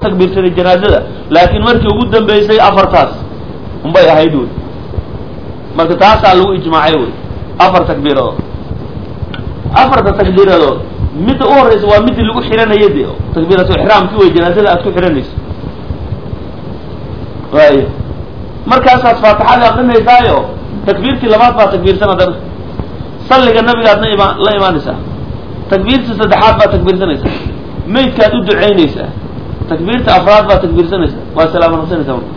takbiirsaday janaazada laakiin markii ugu dambeysay afartaas unbay ahayd wey marka taasaa lagu ijmaacay wey afar takbiiradood afarta takbiiradood midda u horeysa waa midii lagu xiranaya de takbiiratu ixraamki wey janaazada aad ku xiranayso waayo markaasaad faatixada aqrinaysaayo takbiirtii labaad baa takbiirsan haddana salliga nabigaadna ima la imaanaysaa takbiirtii saddexaad baa takbiirsanaysaa maydkaad u ducaynaysaa takbiirta afraad baa takbiirsanaysaa waa salaamo naqsanaysaa marka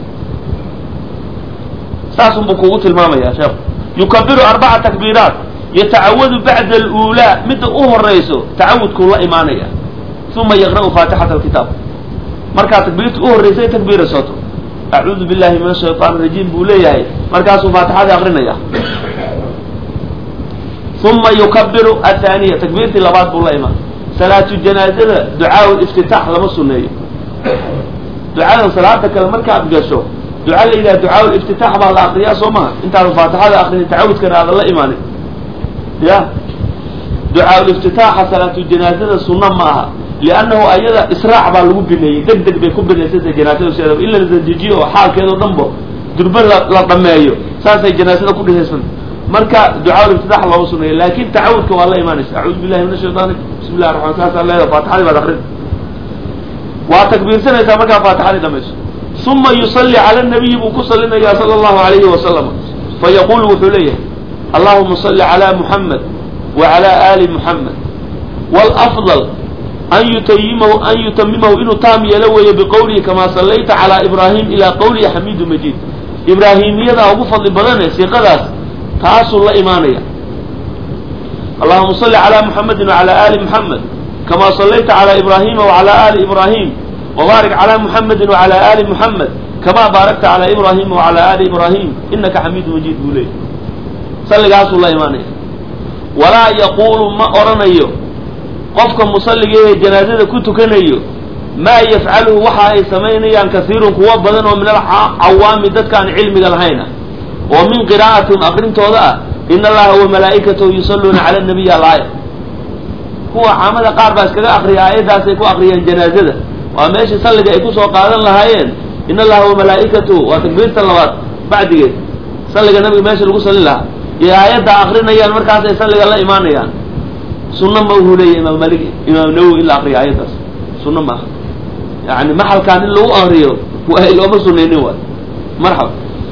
saasun buu kugu tilmaamaya sheekhu yukabiru arbaca takbiiraat yatacawadu bacda aluulaa midda u horeyso tacawudkuu la imaanaya uma yaqra'u faatixata alkitaab markaa takbiirta u horreysay takbiira soto acuudu billahi min ashaytaan rajiim buu leeyahay markaasuu faatixadii aqrinaya uma yukabiru athaniya takbiirtii labaad buu la imaan salaatu janaazada ducaa iftitaax lama suneeyo ducadan salaada kale markaad gasho duca la yidhaha ducaa liftitaax baa la akriyaa soo maha intaadan faatixada akrinin tacawudkana aadan la imaanin ya ducaa liftitaaxa salaatu janaazada sunna ma aha liannahu ayada israac baa lagu bineeyey deg deg bay ku binaysanta janaazada sideedaba in la dadejiyo oo xaalkeedao dhan bo durbe la la dhameeyo saasay janaazada ku dhisaysan marka ducaa liftitaax looma suneeyo laakin tacawudka waa la imaanaysa acuudu billahi min ashaytaan bismi llahi raxman saasaa leeda faatixadii baad akrin waa takbiirsanaysaa markaa faatixadii dhamayso uma yusalli cala nabiyi buu ku salinayaa sala allahu alayhi wasalam fayaqulu wuxuu leeyahay allahuma salli cala muxamed wa cala ali muxamed wlafdal an yutayimahu an yutamimahu inuu taam yeelo weeye biqowlihi kamaa sallayta calaa ibraahim ilaa qowlihi xamiidu majiid ibraahimiyadaa ugu fadli badane siiqadaas taasuu la imaanaya allahuma salli calaa muxamedin wacala ali muxamed kamaa sallayta calaa ibraahima wacala ali ibraahim wbaarik calaa muxamedin wacala ali muxamed kamaa baarakta calaa ibraahima wacala ali ibraahim inaka xamiidu majiid buu leeyay salligaasuu la imaanaya walaa yaquulu ma oranayo qofka musalliga ee janaazada ku tukanayo maa yafcaluhu waxa ay samaynayaan kasiirun kuwa badan oo min alcawaami dadkaan cilmiga lahayna oo min qiraa'atin akrintooda ah in allaha wa malaa'ikatahu yusalluuna cala nabiy alaaya kuwa caamada qaar baa iskaga akriya aayaddaasay ku akriyeen janaazada waa meeshii salliga ay kusoo qaadan lahaayeen in allaha wa malaa'ikatahu waa takbiirta labaad bacdigeed salliga nabiga meesha lagu sallin lahaa iyo aayadda akrinayaan markaasay salliga la imaanayaan sunna ma uhu leeyahy imaam malik imaam nawowi in la akriyo aayaddaas sunna ma aha yani maxalkaan in lagu akriyo waa looma sunaynin waay marxaba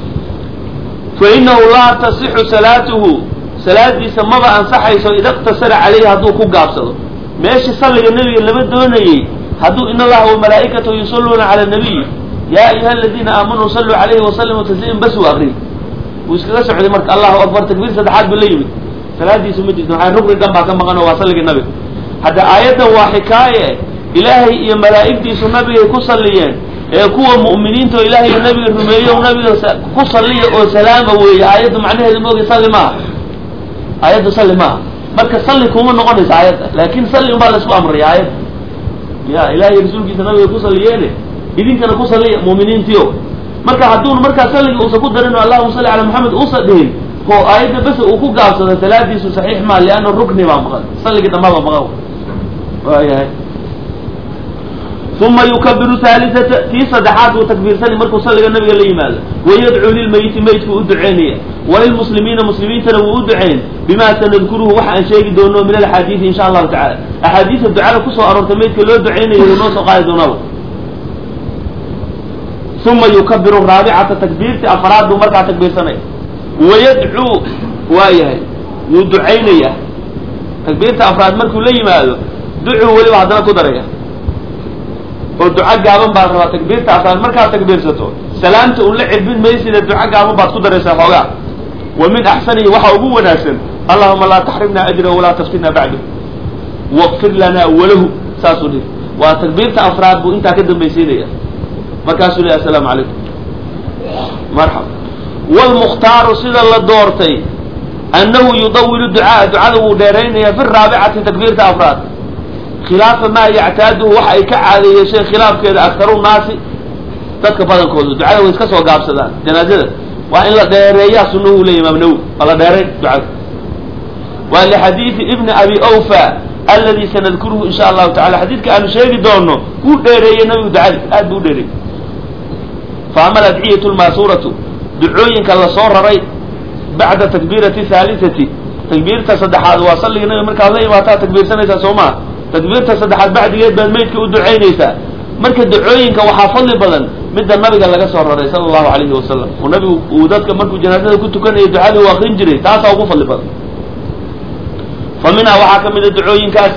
fa inahu laa tasixu salaatuhu salaadiisa maba ansaxayso ida iqtasara calayhi hadduu ku gaabsado meeshii salliga nebiga lama doonayey hadduu in allaha wa malaa'ikatahu yusalluuna cala nabiy yaa ayuha aladiina aamanuu salluu calayhi wasalimu tasliim bas uu akriy wuu iskaga socday marka allahu akbar takbiir saddexaad buu la yimid salaadiisu ma jirto maxaa rugni dhan baa ka maqan oo waa salligii nabiga hadda aayaddan waa xikaaye ilaahay iyo malaa'igtiisu nabigay ku salliyeen ee kuwa mu'miniinta oo ilaahay iyo nabiga rumeeyo nabiga ku salliya oo salaama weeye aayaddu macnaheedu maogi salli maaha aayaddu salli maaha marka salli kuma noqonaysa aayadda laakin salli unbaa la isku amraya aayadda ya ilahay rasuulkiisa nabiga ku salliyeene idinkana ku salliya mu'miniintiio marka hadduun markaa salliga uusan ku darin allahuma salli calaa maxamed uusan dhihin oo aayadda bes uu ku gaabsado salaadiisu saxiix maa lianna rukni baa maqan salligii dhammaaba maqan waayahay uma yukabiru haalisata tii saddexaad buu takbiirsani markuu salliga nabiga la yimaado wayadcuu lilmayiti meydku u duceynaya walilmuslimiina muslimiintana wuu u duceyn bima sanadkuruhu waxa aan sheegi doono min alxaadiidi insha allahu tacala axaadiista ducada kusoo aroortay meydka loo duceynayo wuu noo soo qaadi doonaba uma yukabiru raabicata takbiirti afraad buu markaa takbiirsanaya wayadcuu waa yahay wuu ducaynaya takbiirta afraad markuu la yimaado ducuu weliba haddana ku daraya oo duco gaaban baad rabaa takbiirta afraad markaad takbiirsato salaamta un la cirbin maysida duco gaaban baad ku daraysaa xoogaa wa min axsanihi waxaa ugu wanaagsan allahuma laa taxrimna ajrahu walaa taftinna bacdu waqfir lana walahu saasuu dhihi waa takbiirta afraad buu intaa ka dambaysiinaya markaasuu lehy assalaamu calaykum marxaba wlmukhtaaru sida la doortay annahu yudawilu ducaa ducada wuu dheeraynaya fi raabicati takbiirta afraad khilaafa maa yactaaduhu waxa ay ka caadeeyesheen khilaafkeeda aktaru naasi dadka badankooda ducada way iska soo gaabsadaan janaazada waa in la dheereeyaa sunahu leya imaam nawowi waa la dheerayn ducada waa lixadiidi ibni abi awfa aladi sanadkuruhu insha allahu tacala xadiidka aanu sheegi doono wuu dheereeyey nabigu ducadi aad buu u dheereeyey fa ama aladciyatu lmaasuuratu ducooyinka lasoo raray bacda takbiirati haalisati takbiirta saddexaad waa salliga nabiga markaad la imaataa takbiirsanaysaa soo maha takbiirta saddexaad bacdigeed baad meydka u ducaynaysaa marka ducooyinka waxaa fadli badan midda nabiga laga soo raray sala allahu alayhi wasalam oo nabigu uu dadka markuu janaazada ku tukanayay ducada uu akrin jiray taasaa ugu fadli badan fa minhaa waxaa ka mid a ducooyinkaas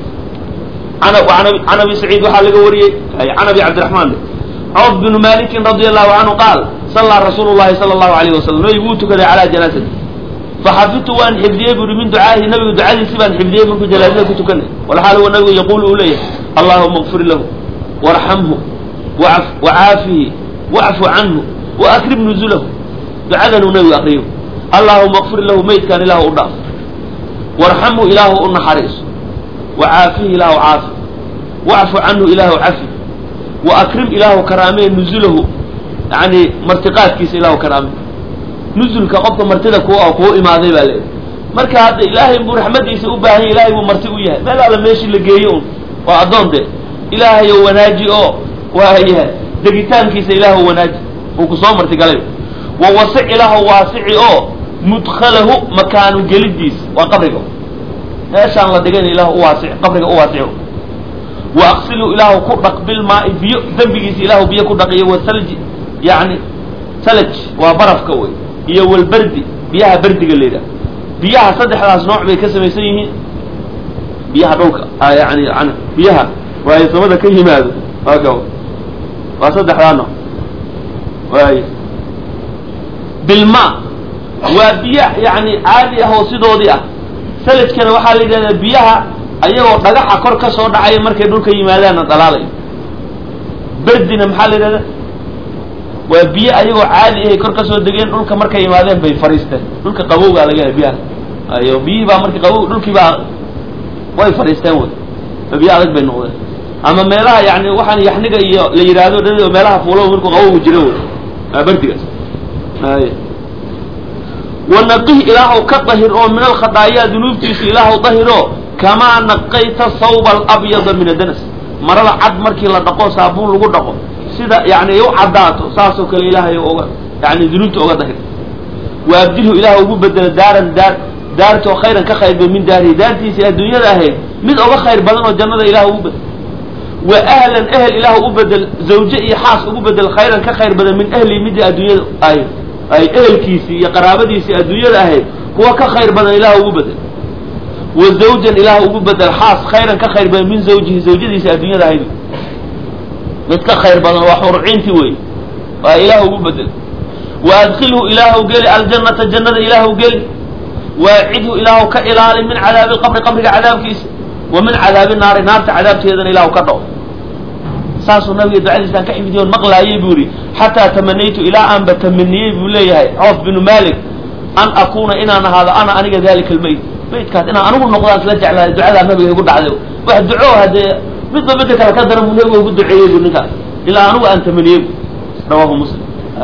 can abi saciid waxaa laga wariyey can abi cabdiraxmaan cawf binu malikin radia allahu canhu qaal sallaa rasuulu llahi sala allahu alayhi wasalam nabigu wuu tukaday calaa janaazati faxafidtu waan xifdiyey buri min ducaahi nabigu ducadiisi baan xifdiyey markuu janaazada ku tukanay walxaal huwa nabigu yaquulu uu leeyahay allahuma kfir lahu warxamhu wacaafihi wacfu canhu waakrim nuzulahu ducadanuu nabigu akriyo allahuma kfir lahu meydkan ilaahu u dhaaf warxamhu ilaahu u naxariiso wacaafihi ilaahu caafi wacfu canhu ilaahu cafi waakrim ilaahu karaamee nuzulahu yani martiqaadkiisa ilaahu karaame nuzulka qofka martida ku kuu imaaday baa leedahay marka hadda ilaahay buu raxmadiisa u baahanya ilahay buu marti u yahay meel alla meeshii la geeyo un waa addoon dee ilaahayo wanaaji oo waayahay degitaankiisa ilaahu wanaaji uu kusoo martigalay wa wasic ilaahu waasici oo mudkhalahu makaanu gelidiisa waa qabriga meeshaan la dhigan ilahu uwaasic qabriga u waasico wa aqsilu ilaahu ku dhaq bilmaai biyo dembigiisa ilaahu biyo ku dhaqiyo wasalji yani salaj waa barafka wey iyo walberdi biyaha berdiga la yidhaha biyaha saddexdaas nooc bay ka samaysan yihiin biyaha dhulka yani an biyaha waayo samada ka yimaado aka waa saddexdaa nooc waay bilma waa biyo yani caadi ah oo sidoodii ah salajkana waxaa la yidhahdaa biyaha ayagoo dhagaxa kor ka soo dhacaya markay dhulka yimaadaanna dhalaalayo berdina maxaa la yidhahdaa waa biyo ayagoo caadi ahay kor ka soo degeen dhulka markay yimaadeen bay fariisteen dhulka qabowgaa laga yahay biyaha ayo biyihii baa marka qabow dhulkii baa way fadhiisteen wey biyo adag bay noqdeen ama meelaha yani waxaan yaxniga iyo la yidhaahdo dha meelaha fuulo markuu qabowgu jiro wey waa berdigaas ay wanaqih ilaahu ka dahir oo min alkhadaayaa dunuubtiisa ilaahu dahiro kamaa naqayta sawba alabyada min adanas marada cad markii la dhaqo saabuun lagu dhaqo sida yani ay u caddaato saasoo kale ilaahay oga yani dunuubta oga dahir wa abdilhu ilaah ugu bedelo daaran daar daartoo khayran ka khayr ba min daarihi daartiisii adduunyada ahayd mid oga khayr badan oo jannada ilah ugu bedel wa ahlan ehel ilaah u bedel zawje iyo xaas ugu bedel khayran ka khayr badan min ahlihi midii adduunyada ay ay ehelkiisii iyo qaraabadiisii adduunyada ahayd kuwa ka khayr badan ilaah ugu bedel wa zawjan ilaah ugu bedel xaas khayran ka khayr badan min zawjihi zawjadiisi adduunyada ahayd mid ka khayr badan waa xurciintii wey waa ilaah ugu bedel wa adkilhu ilaahu geli aljannata jannada ilaahu geli waacidhu ilaahu ka ilaali min cadaabi lqabri qabriga cadaabkiisa wa min cadaabi naari naarta cadaabteedana ilaahu ka dhaco saasuu nabiga ducadiisaan ka xifdiy on maqlaayay buu yihi xataa tamanaytu ilaa aanba tamaniyey buu leeyahay coof binu malik an akuuna inaan ahaado ana aniga dalika almayt maydkaas inaan anigu noqdaan isla jeclaaday ducadaa nabiga igu dhacday wax duco haddee midba midda kale ka daran buu nabiga ugu duceeyey bu ninkaas ilaa anigu aan tamaniyey bu rawahu muslim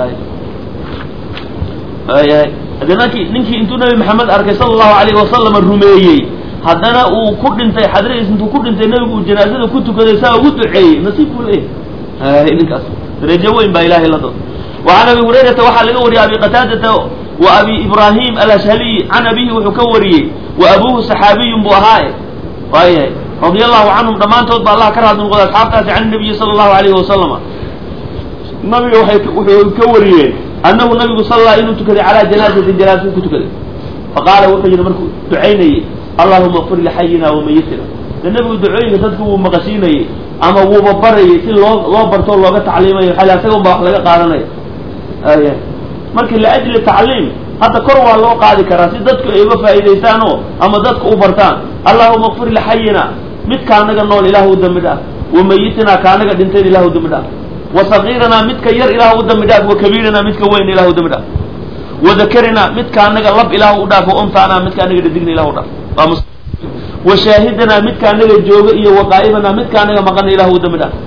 ayahay haddee nankii ninkii intuu nabi maxamed arkay sala allahu alayhi wasalama rumeeyey haddana uu ku dhintay xadradiis intuu ku dhintay nabigu uu janaazada ku tukaday saa ugu duceeyey nasiib buu leeyahay ninkaas darajo weyn baa ilahay la dooda wa can abi hurayrata waxaa laga wariyey abi qataadata wa abi ibrahim alashhaliy can abihi wuxuu ka wariyey wa abuhu saxaabiyun buu ahaaye waayahay radia allahu canhum dhammaantood ba allah ka raadli noqday asxaabtaasi can nabiyi sala allahu alayhi wasalama nabiga waay wuxuu ka wariyeen annahu nabigu sallaa inuu tukaday calaa janaazatin janaasa ku tukaday faqaala wuxuu yidhi markuu ducaynayey allahuma qfir lixayina wamayitina de nabigu ducooyinka dadku wuu maqashiinayey ama wuuba barayay si loo loo bartoo looga tacliimayo xali asaga un baa wax laga qaadanaya aya marka liajli tacliim hadda kor waa loo qaadi karaa si dadku ay uga faa'iidaystaan oo ama dadku u bartaan allahuma qfir lixayina mid kaanaga nool ilah u dambi dhaaf wamayitina kaanaga dhintayn ilah u dambi dhaaf wasagiiranaa midka yar ilah u dambi dhaaf wakabiiranaa midka weyn ilah u dambi dhaaf wadakarinaa midka anaga lab ilaah u dhaaf wauntaanaa midka anaga dhadigna ilah u dhaaf wa shaahidanaa midka anaga jooga iyo waqaa'ibanaa midka anaga maqana ilah u dambi dhaaf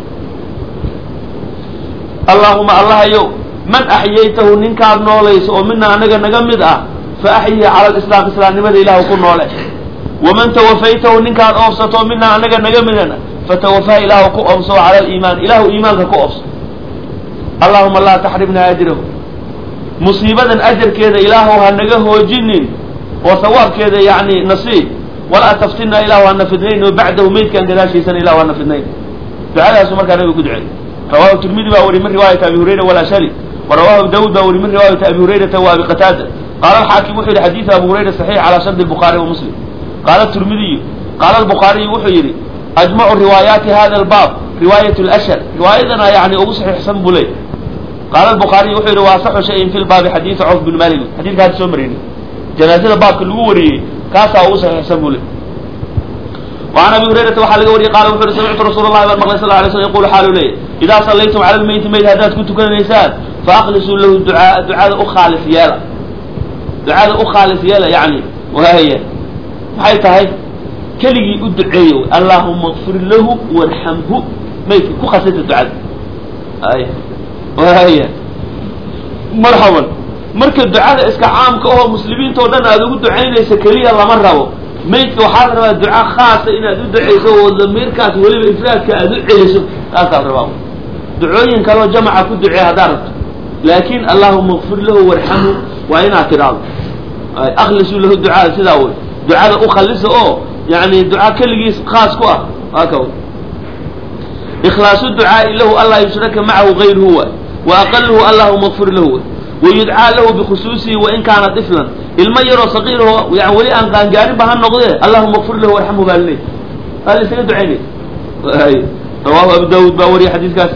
allaahuma allahayow man axyaytahu ninkaad noolayso oo mina anaga naga mid ah fa axyihi cala lislaam islaamnimada ilahu ku noole waman tawafaytahu ninkaad oofsato minaa anaga naga midana fatawafaa ilaahu ku oofso cala aliimaan ilaahu iimaanka ku oofso allahuma laa taxrimna ajrahu musiibadan ajarkeeda ilaahu ha naga hoojinin oo sawaabkeeda yani nasiib walaa taftinna ilaahu hana fidnayn oo bacdahu meydkan gadaashiisana ilahu hana fidnayn ducadaasu markaa nabiga ku duceey rawahu tirmidi baa wari min riwaayati abi hurayra walashari wa rawahu daawud baa wari min riwaayati abi hurayrata wa abi qataada qaala alxaakim wuxuu yihi xadiidu abu hurayra saxiix calaa shardi الbukhaari wa muslim qaala tirmidiyu qaala albukhaariyu wuxuu yidhi ajmacu riwaayaati hada albaab riwaayat lashar riwaayadana yani ugu saxiixsan buu leey qaala albukhaariyu wuxuu yidhi wa asaxu shayin fi lbaabi xadiidu cawf bin malik xadidka hadda soo marayni janaazada baabka lagu wariyey kaasaa ugu saxiixsan buu leey وعن أبي هريرة waxaa laga wariyay qaala wuxu uhi samictu rasuul الlahi baan maqlay sal ه alay slm yaqulu xaalu leeyahy idaa sallaytum cala lmeyti meyd haddaad ku tukanaysaan faaklisuu lahu ducaa ducada u khaalis yeela ducada u khaalis yeela yani waaya maxay tahay keligii u duceeyo allahuma kfir lahu warxamhu maydka ku khasisa ducada ay waaya marxaban marka ducada iska caamka oo muslimiinta o dhan aad ugu ducaynaysa keliya lama rabo maydka waxaa la rabaa duca khaasa inaad u ducayso oo damiirkaas weliba ifraadka aad u celiso taasaa la rabaa ducooyin kaloo jamaca ku ducee haddaad rabto laakin allahuma kfir lahu warxamhu waa inaad tidhaahdo aklisuu lahu ducaa sidaa wey ducada u khallisa oo yani duca keligiis khaas ku ah aka ikhlaasu ducaai lahu anlaa yushraka macahu gayruhu waay wa aqaluhu allahuma kfir lahu way wayudcaa lahu bikhusuusihi wain kaana iflan ilmo yaroo saqiirho yan weli aan qaangaarin ba ha noqdee allahuma kfir lahu warxamhu baa laleey waa la isaga ducaynay rawahu abu daawud baa wariya xadiiskaas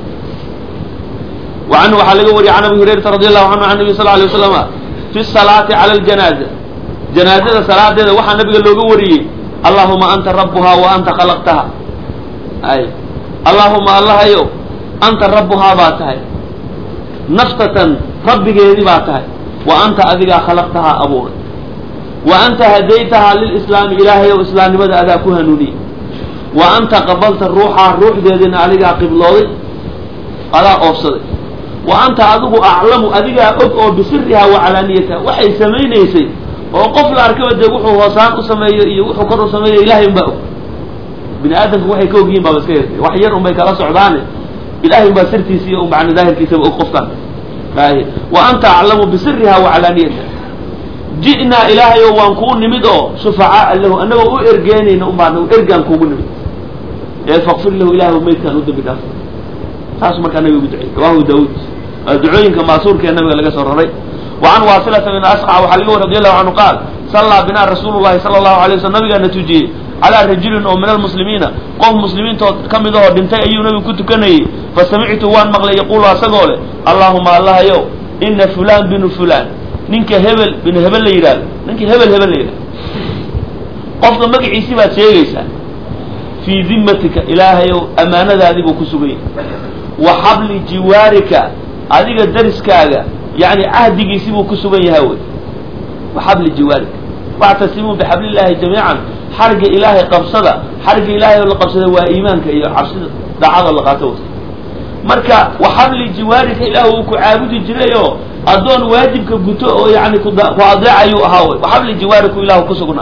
wa canhu waxaa laga wariyay can abi hurayrata radi allahu canhu can nabi sal alay waslama fi salaati cala aljanaaza janaazada salaadeeda waxaa nabiga looga wariyey allahuma anta rabuhaa wa anta khalaqtaha ay allahuma allahayow anta rabuhaa baa tahay naftatan rabbigeedii baa tahay wa anta adigaa khalaqtahaa abuuray wa anta hadaytahaa lilislaami ilaahayow islaamnimada adaa ku hanuuniyey wa anta qabalta ruuxaa ruuxdeedina adigaa qiblooday adaa oofsaday wa anta adigu aclamu adigaa og oo bisirihaa wa calaaniyataha waxay samaynaysay oo qof la arkaba dee wuxuu hoosaan u sameeyo iyo wuxuu kor u sameeyo ilahay unbaa og bini aadamku waxay ka ogyihin baaba iska yartay wax yar unbay kala socdaane ilahay unbaa sirtiisa iyo macna daahirkiisaba og qofkan ay wa anta aclamu bisiriha wa calaaniyataha ji'naa ilaahayo waan kuu nimid oo shufacaa lahu annagoo u ergeenayna unbaa ergaan kuugu nimid ee fakfir lahu ilahay maydkaan u dambi dhaaf taas markaa nabiga ugu ducey rawahu daawud ducooyinka maasuurka ee nabiga laga soo raray وعن واصلة بن أسقع وxa lg رضي الله عنه قال صلىa بنا رsuل اللhi صلى الله عليه وسلم nabigaana tujiyey عalى رaجuلin oo min المسلimiiنa qof مسلimiintood ka mid ahoo dhintay ayuu nabigu ku tukanayey fasamictu waan maqlay yaqulu asagoo leh allahuma allahayow ina fulan binu fulan ninka hebel binu hebel la yidhahdo ninka hebel hebel la yidhahdo qofka magaciisi baad sheegaysaa fii dimatika ilaahayow amaanadaadii buu ku suganyay wa xabli jiwaarika adiga dariskaaga yani cahdigiisi buu ku sugan yahay wey waxabli jiwaarika wactasimuu bixabli llahi jamiican xarga ilaahay qabsada xarga ilaahay oo la qabsada waa iimaanka iyo cabsida daacada la qaato wey marka waxabli jiwaarika ilaah uu ku caabudi jiray oo addoon waajibka guto oo yani ku adeecayuu ahaa wey waxabli jiwaariku ilahu ku sugnaa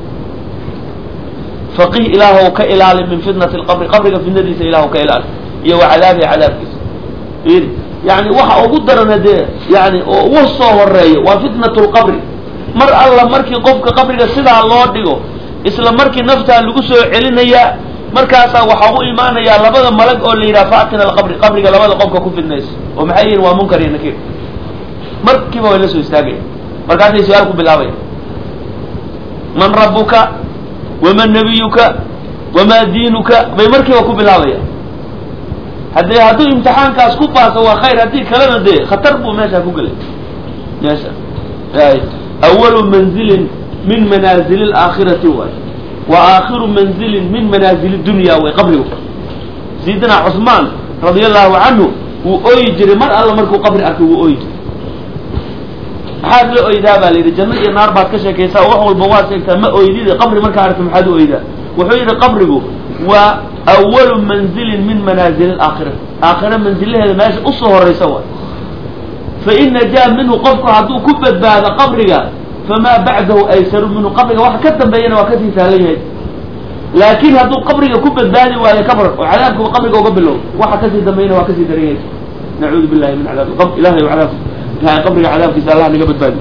faqih ilaahw ka ilaali min fitnati lqabri qabriga fitnadiisa ilahu ka ilaali iyo wa cadaabihi cadaabkiisa yani waxa ugu darana dee yani oo ugu soo horeeyo waa fitnat lqabri mar alla markii qofka qabriga sidaa loo dhigo isla markii naftaa lagu soo celinayaa markaasaa waxaa u imaanayaa labada malag oo la yidhaha faatina alqabri qabriga labada qofka ku fidnayso oo maxay yihin waa munkar iyo nakiir markiiba way la soo istaagaya markaasay su-aal ku bilaabaya man rabuka waman nabiyuka wamaa diinuka bay markiiba ku bilaabayaan haddee hadduu imtixaankaas ku baaso waa khayr haddii kalena dee khatar buu meeshaa ku gelay meesha awalu manzilin min manaazili laakhirati waay wa aakhiru manzilin min manaazili dunya way qabrigu sayidina cusmaan radia allahu canhu wuu ooyi jiray mar alla markuu qabri arkay wuu ooyi jiray maxaad la oydaa baa la yidhi janno iyo naar baad ka sheekaysaa wax walba waad sheegtaa ma oydide qabri markaa aragta maxaad u oydaa wuxuu yidhi qabrigu waa awalu manzilin min manaazili alaakhira aakhira manzilaheeda meesha usoo horaysa waay fa in najaa minhu qofku hadduu ku badbaado qabriga famaa bacdahu aysaru minhu qabriga waxa ka dambeeyana waa kasii sahlan yahay laakiin hadduu qabriga ku badbaadi waayo kabar oo cadaabku qabriga uga bilow waxa kasii dambeeyana waa kasii daran yahay nacuudu billahi min cadaab qabr ilahay cadaab ilahay qabriga cadaabkiisa allah naga badbaadi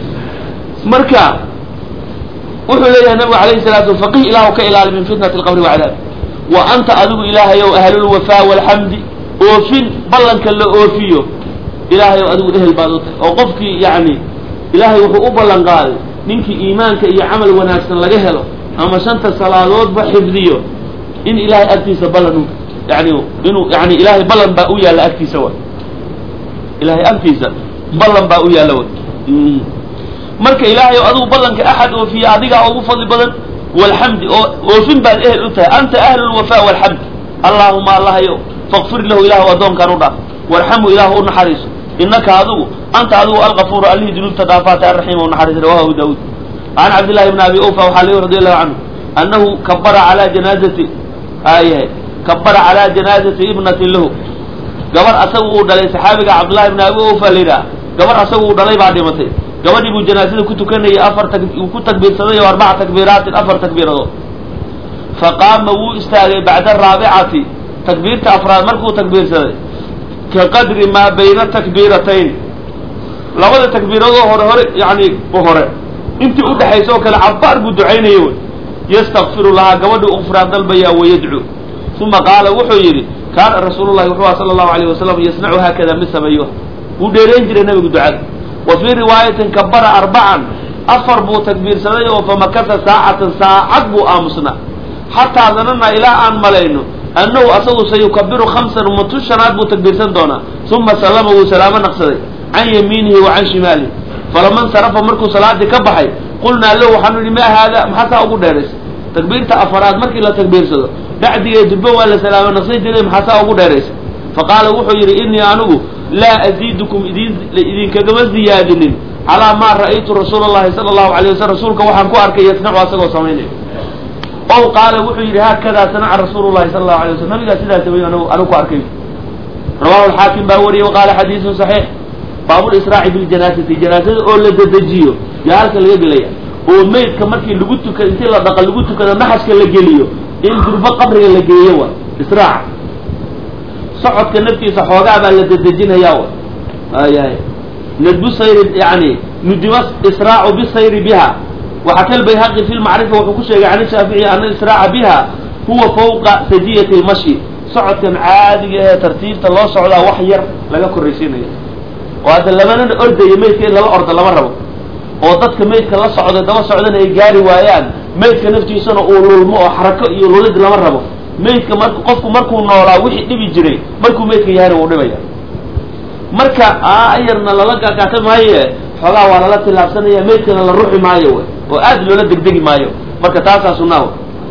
marka wuxuu leeyahay nabigu alayhi salaatu faqih ilaahu ka ilaali min fitnati alqabri wacadaab wa anta adigu ilaahayow ahlulwafaa walxamdi oofin ballanka la oofiyo ilaahayow adigu ehel baad u tahay oo qofkii yani ilaahay wuxuu u ballan qaaday ninkii iimaanka iyo camal wanaagsan laga helo ama shanta salaadoodba xifdiyo in ilahay agtiisa ballan u yani inuu yani ilahay ballan baa u yaalla agtiisa wa ilahay agtiisa ballan baa u yaalla wa marka ilaahay o adigu ballanka axad oofiya adigaa ugu fadli badan walxamdi oo oofin baad ehel u tahay anta ahlu lwafa walxamd allaahuma allahayo faqfir lahu ilahu addoonkan u dhaaf warxamhu ilaahu u naxariiso inaka adigu anta adigu algafuuru allihii dunuubta dhaafaata arraxiima u naxariisa rawahu daawuud can cabdillahi bni abi ufa waxaa leeyi radi allahu canhu annahu kabara calaa janaazati ayahay kabara calaa janaazati ibnatin lahu gabar asagu uu dhalay saxaabiga cabdullahi bni abi ufa la yidhaha gabar asagu uu dhalay baa dhimatay gabadhii buu janaasada ku tukanayay afar tag uu ku takbiirsaday oo arbaca takbiiraatin afar takbiiradood faqaama wuu istaagay bacda araabicati takbiirta afraad markuu takbiirsaday ka qadri maa bayna takbiiratayn labada takbiiradoo hore hore yani hore intii udhexaysa oo kale cabaar buu ducaynaya wy yastakfiru lahaa gabadhii ufraan dalbayaa wayadcuu uma qaala wuxuu yidhi kaana rasuulu llahi wuxuu aha sala allahu alayh wasalam yasnacu haakada mid sameeyo wuu dheerayn jiray nabigu ducada wa fii riwaayatin kabara arbacan afar buu takbiirsaday oo famakasa saacatan saacad buu aamusnaa xataa danana ilaa aan malayno annahu asagu sayukabiru khamsan matu shanaad buu takbiirsan doonaa uma sallama wuu salaamo naqsaday can yamiinihi wa can shimaalihi falama nsarafa markuu salaadii ka baxay qulnaa lahu waxaanu idhi maa haada maxaa saa ugu dheeraysay takbiirta afaraad markii la takbiirsado dhacdigee durbo waa la salaamo naqsan jiray maxaa saa ugu dheeraysay faqaala wuxuu yidhi inii anigu laa aziidukum idin idinkagama ziyaadinin calaa maa ra'aytu rasuula allahi sala allahu alay waslm rasuulka waxaan ku arkay yasnacu asagoo samaynayo ow qaala wuxuu yidhi haakadaa sanaca rasuulu llahi sala allahu alay waslam nabigaa sidaa sameeyo anigu anigu ku arkay rawahu alxaakim baa wariyey waqaala xadiisun saxiix baabulisraaci biljanaasati janaasada oo la dedejiyo yaa halka laga gelaya oo meydka markii lagu tukado intii la dhaqa lagu tukado naxaska la geliyo in durbo qabriga la geeyo wa israaca socodka naftiisa xoogaa baa la dedejinayaa wa ayahay nadbu sayri yani nudiba israacu bisayri biha waxaa kal bayhaqi fi lmacrifa wuxuu ku sheegay can shaafici ana israaca biha huwa fawqa sajiyati lmashi socodkan caadiga ee tartiibta loo socdaa wax yar laga korraysiinaya oo hadda lamanana ordaya meydka in lala ordo lama rabo oo dadka meydka la socda daba socdana ay gaari waayaan meydka naftiisana uu lulmo oo xarako iyo lulid lama rabo meydka mar qofku markuu noolaa wixii dhibi jiray markuu meydka yahayna wuu dhibaya marka ayarna lala gagaata maaye xoogaa waa lala tilaabsanaya meydkana la ruxi maayo wy oo aad loola degdegi maayo marka taasaa sunnaha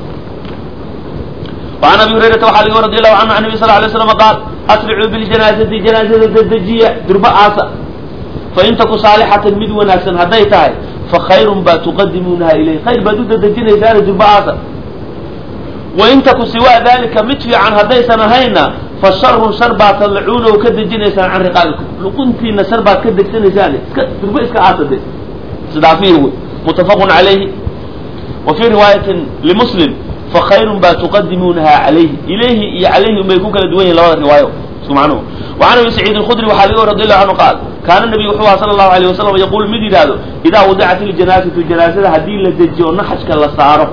وعن أبي هريرة وxaa lg رضي الله عنه عن النبي صلى اه عليه وسلم قال أسرعوا بالجناaزةi جناaزada dedejiya durba aasa fain taku صاalحaةa mid wanaagsan hadday tahay fakayr baa تqadimuunaha ilayh khayr baad u dedejinaysaana durba aasa wain taku siwaa dalika mid fiican haddaysan ahayna fa sharun shar baad tadlacuuna oo ka dejinaysaan can riqaabikum luquntiina shar baad ka degsanaysaan iska durba iska aasade isdhaafiya wey mutafaqun calayhi wa fii riwaayatin limuslim fakhayrun baa tuqadimuunaha calayhi ilayhi iyo calayhi unbay ku kala duwan yihin labada riwaayo isku macnuhu وعن أبي سعيد الخdري waxaa laga رضي الله عنه قال كاana النبي wuxuu aha صلى الله عليه وسلم يقول mid yidhaahdo إdaa وضعت الجناaزة جناaزada hadii la dejiyo naxajka la saaro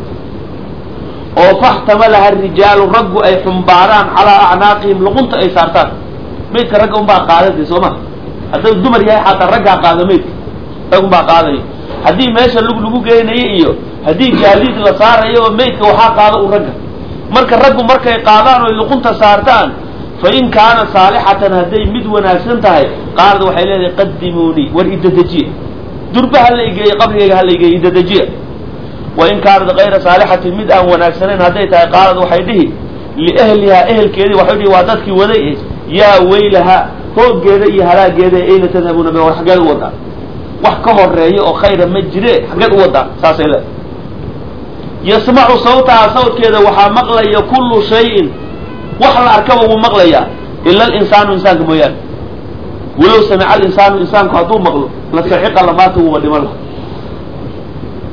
oo faxtamalaha الrijaalu raggu ay xumbaaraan calىa acnaaqihim luqunta ay saartaan maydka ragga unbaa qaadada soo ma hadduu dumar yahay xataa raggaa qaado maydka rag unbaa qaadayo haddii meesha lug lagu geynayo iyo haddii gaadiid la saarayo oo maydka waxaa qaado u ragga marka raggu markay qaadaan oo luqunta saartaan fain kaana saalixatan hadday mid wanaagsan tahay qaalad waxay leedahay qadimuunii war idedejiya durba ha la igeeya qabrigayga ha la igeeya idedejiya wain kaanad kayra saalixatin mid aan wanaagsanayn hadday tahay qaalad waxay dhihi liahlihaa ehelkeedii waxay dhihi waa dadkii waday yaa weylaha hooggeeda iyo halaageeda ayna tadhabuuna be war xaggeed u wadaan wax ka horeeya oo khayra ma jire xaggeed u wadaan saasay leedahay yasmacu sawtaha sawtkeeda waxaa maqlaya kullu shayin wax la arkaba wuu maqlayaa ila alinsaanu insaanka mooyaane walow samica alinsaanu insaanku hadduu maqlo la saxiqa lamaata wuuba dhiman laha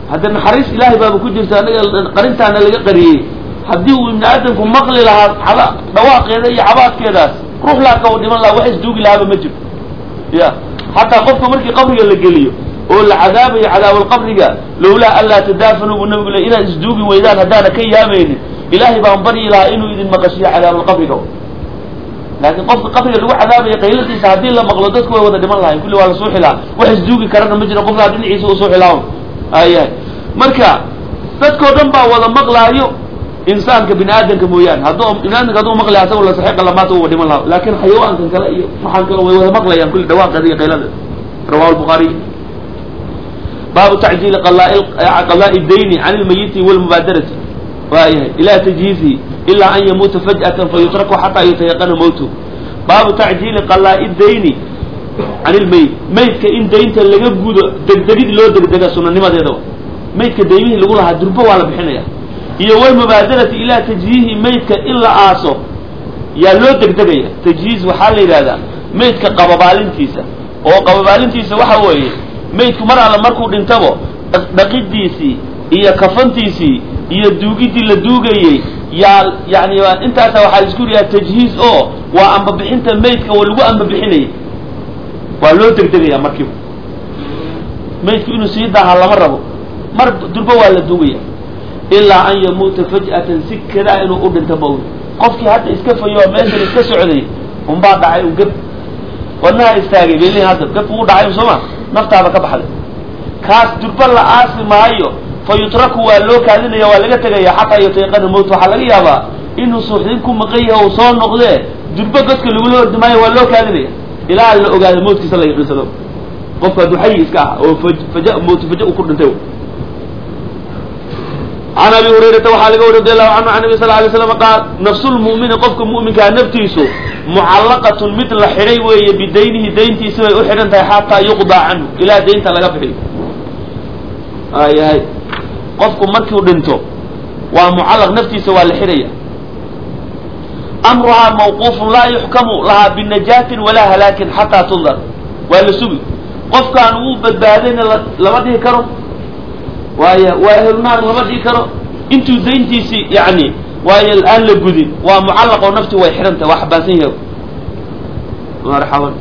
hadda naxariis ilaahay baaba ku jirta anaga qarintaana laga qariyey haddii uu ibni aadamku maqli lahaa caba dhawaaqeeda iyo cabaadkeedaas ruux laaka u dhiman lahaa wax isduugi lahaaba ma jiro ya xataa qofka markii qabriga la geliyo oo la cadaabayo cadaabulqabriga lowlaa anlaa tadaafanu buu nabigu le inaad isduugi weydaan haddaana ka yaamaynin ilaahay baan baryi lahaa inuu idin maqashiyo cadaabulqabriga laakiin qofka qabriga lagu cadaabayo qayladiisa haddii la maqlo dadku way wada dhiman lahayn kulli waa la suuxi lahaa wax isduugi karana ma jiro qofkaa dhinaciisa u suuxi lahaa ayahay marka dadkao dhan baa wada maqlaayo insaanka bini aadamka mooyaane hadduu bini aadamka hadduu maqlaya asago la saxiiqa lamaata uwa dhiman lahaa laakin xayawaankan kale iyo maxaan kale way wada maqlayaan kulli dhawaaqeeda iyo qaylada rawahu lbukhaariy baabu tacjiili qadaai dayni can ilmayiti walmubaadarati waayahay ila tajhiizihi ilaa an yamuuta faj'atan fayutraku xataa yutayaqana mowtu baabu tacjiili qadaai dayni can ilmayit maydka in daynta laga gudo degdegid loo degdega sunanimadeeda maydka daymihii lagu lahaa durbo waa la bixinaya iyo walmubaadarati ilaa tajhiihi maydka in la aaso yaa loo degdegaya tajhiiz waxaa la yidhahdaa maydka qababaalintiisa oo qababaalintiisa waxa weeye maydku mar alla markuu dhintabo dhaqidiisii iyo kafantiisii iyo duugidii la duugayey yaa yani intaasa waxaa la isku yidhaha tajhiiz oo waa ambabixinta maydka oo lagu ambabixinayay waa loo degdegaya markiiba maydku inuu sii daaha lama rabo mar durbo waa la duugaya ilaa an yamuuta faj'atan si kadaa inuu u dhinto mawi qofkii hadda iska fayo meeshan iska socday unbaa dhacay un gab wadnaha istaagay bay leeyihin hadda gabku u dhacay sooma naftaaba ka baxday kaas durbo la aasi maayo fa yutraku waa loo kaadinaya waa laga tegaya xataa yutayaqana mowt waxaa laga yaabaa inuu suuxdin ku maqan yahay uu soo noqdee durbo godka lagula ordi maayo waa loo kaadinaya ilaa la ogaado mawtkiisa la yaqiinsado qofku hadduu xayi iska ah oo faja mowtu faja uu ku dhintay can abi hurayrata waxaa laga wari radi allahu canhu can nabi sal lay slam qaal nafsulmu'mini qofka mu'minkaa naftiisu mucallaqatun mid la xidhay weeye bidaynihi dayntiisi bay u xidhan tahay xataa yuqdaa canhu ilaa daynta laga bixiyo ayahay qofku markiu dhinto waa mucallaq naftiisa waa la xidhaya amruhaa mawquufun laa yuxkamu lahaa binajaatin walaa halaakin xataa tundar waa la sugi qofkaan wuu badbaadayna lama dhihi karo waaya waa ehelnaar lama dhihi karo intuu dayntiisii yani waayo aan la gudin waa mucallaq oo nafti way xidhantahay waa xabaansan yahay marxaban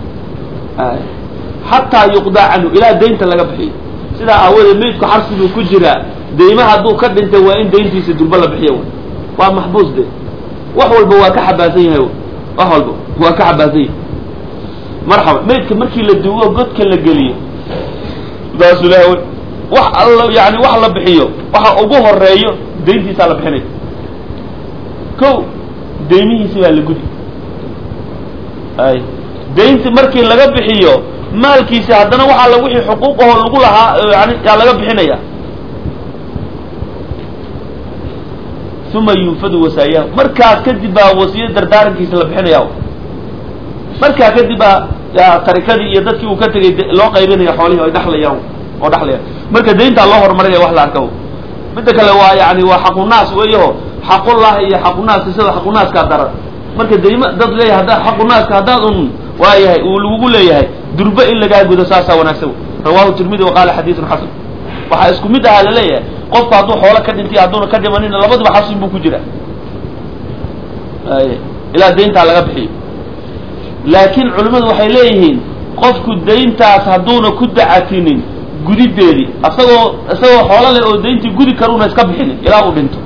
xataa yuqdaa canhu ilaa daynta laga bixiyo sidaa aawadeed maydku xarsi buu ku jiraa deyma hadduu ka dhintay waa in dayntiisa durbo la bixiyo wy waa maxbuus de wax walba waa ka xabaansan yahay wax walba waa ka xabaansan yahay marxaban maydka markii la duugo godka la geliyo saasu ilaha wax alla yani wax la bixiyo waxa ugu horeeyo dayntiisaa la bixinaya ko deymihiisi baa la gudi ay daynti markii laga bixiyo maalkiisi haddana waxaa la wixii xuquuqaho lagu lahaa yani yaa laga bixinaya uma yunfadu wasaayahu markaas kadib baa wasiya dardaarankiisa la bixinaya markaa kadib baa tarikadii iyo dadkii uu ka tegay loo qaybinaya xoolihii ay dhaxlayaan oo dhaxlayaan marka dayntaa loo horumarinaya wax la arka midda kale waa yani waa xaqunaas weeyaho xaqullah iyo xaqunaaska sida xaqunaaska daran marka dayma dad leeyahay haddaa xaqunaaska haddaad un waayahay uu lagugu leeyahay durbe in lagaa gudo saasaa wanaagsan rawahu tirmidi wa qaala xadiidun xasan waxaa isku mid ahaa laleeyahay qofku hadduu xoolo ka dhintay hadduuna ka dhimanina labaduba xasin buu ku jira ilaa dayntaa laga bixiyo laakiin culimmadu waxay leeyihiin qofku dayntaas hadduuna ku dacatinin gudideedii asagoo isagoo xoolo leh oo dayntii gudi karuuna iska bixinin ilaa uu dhinto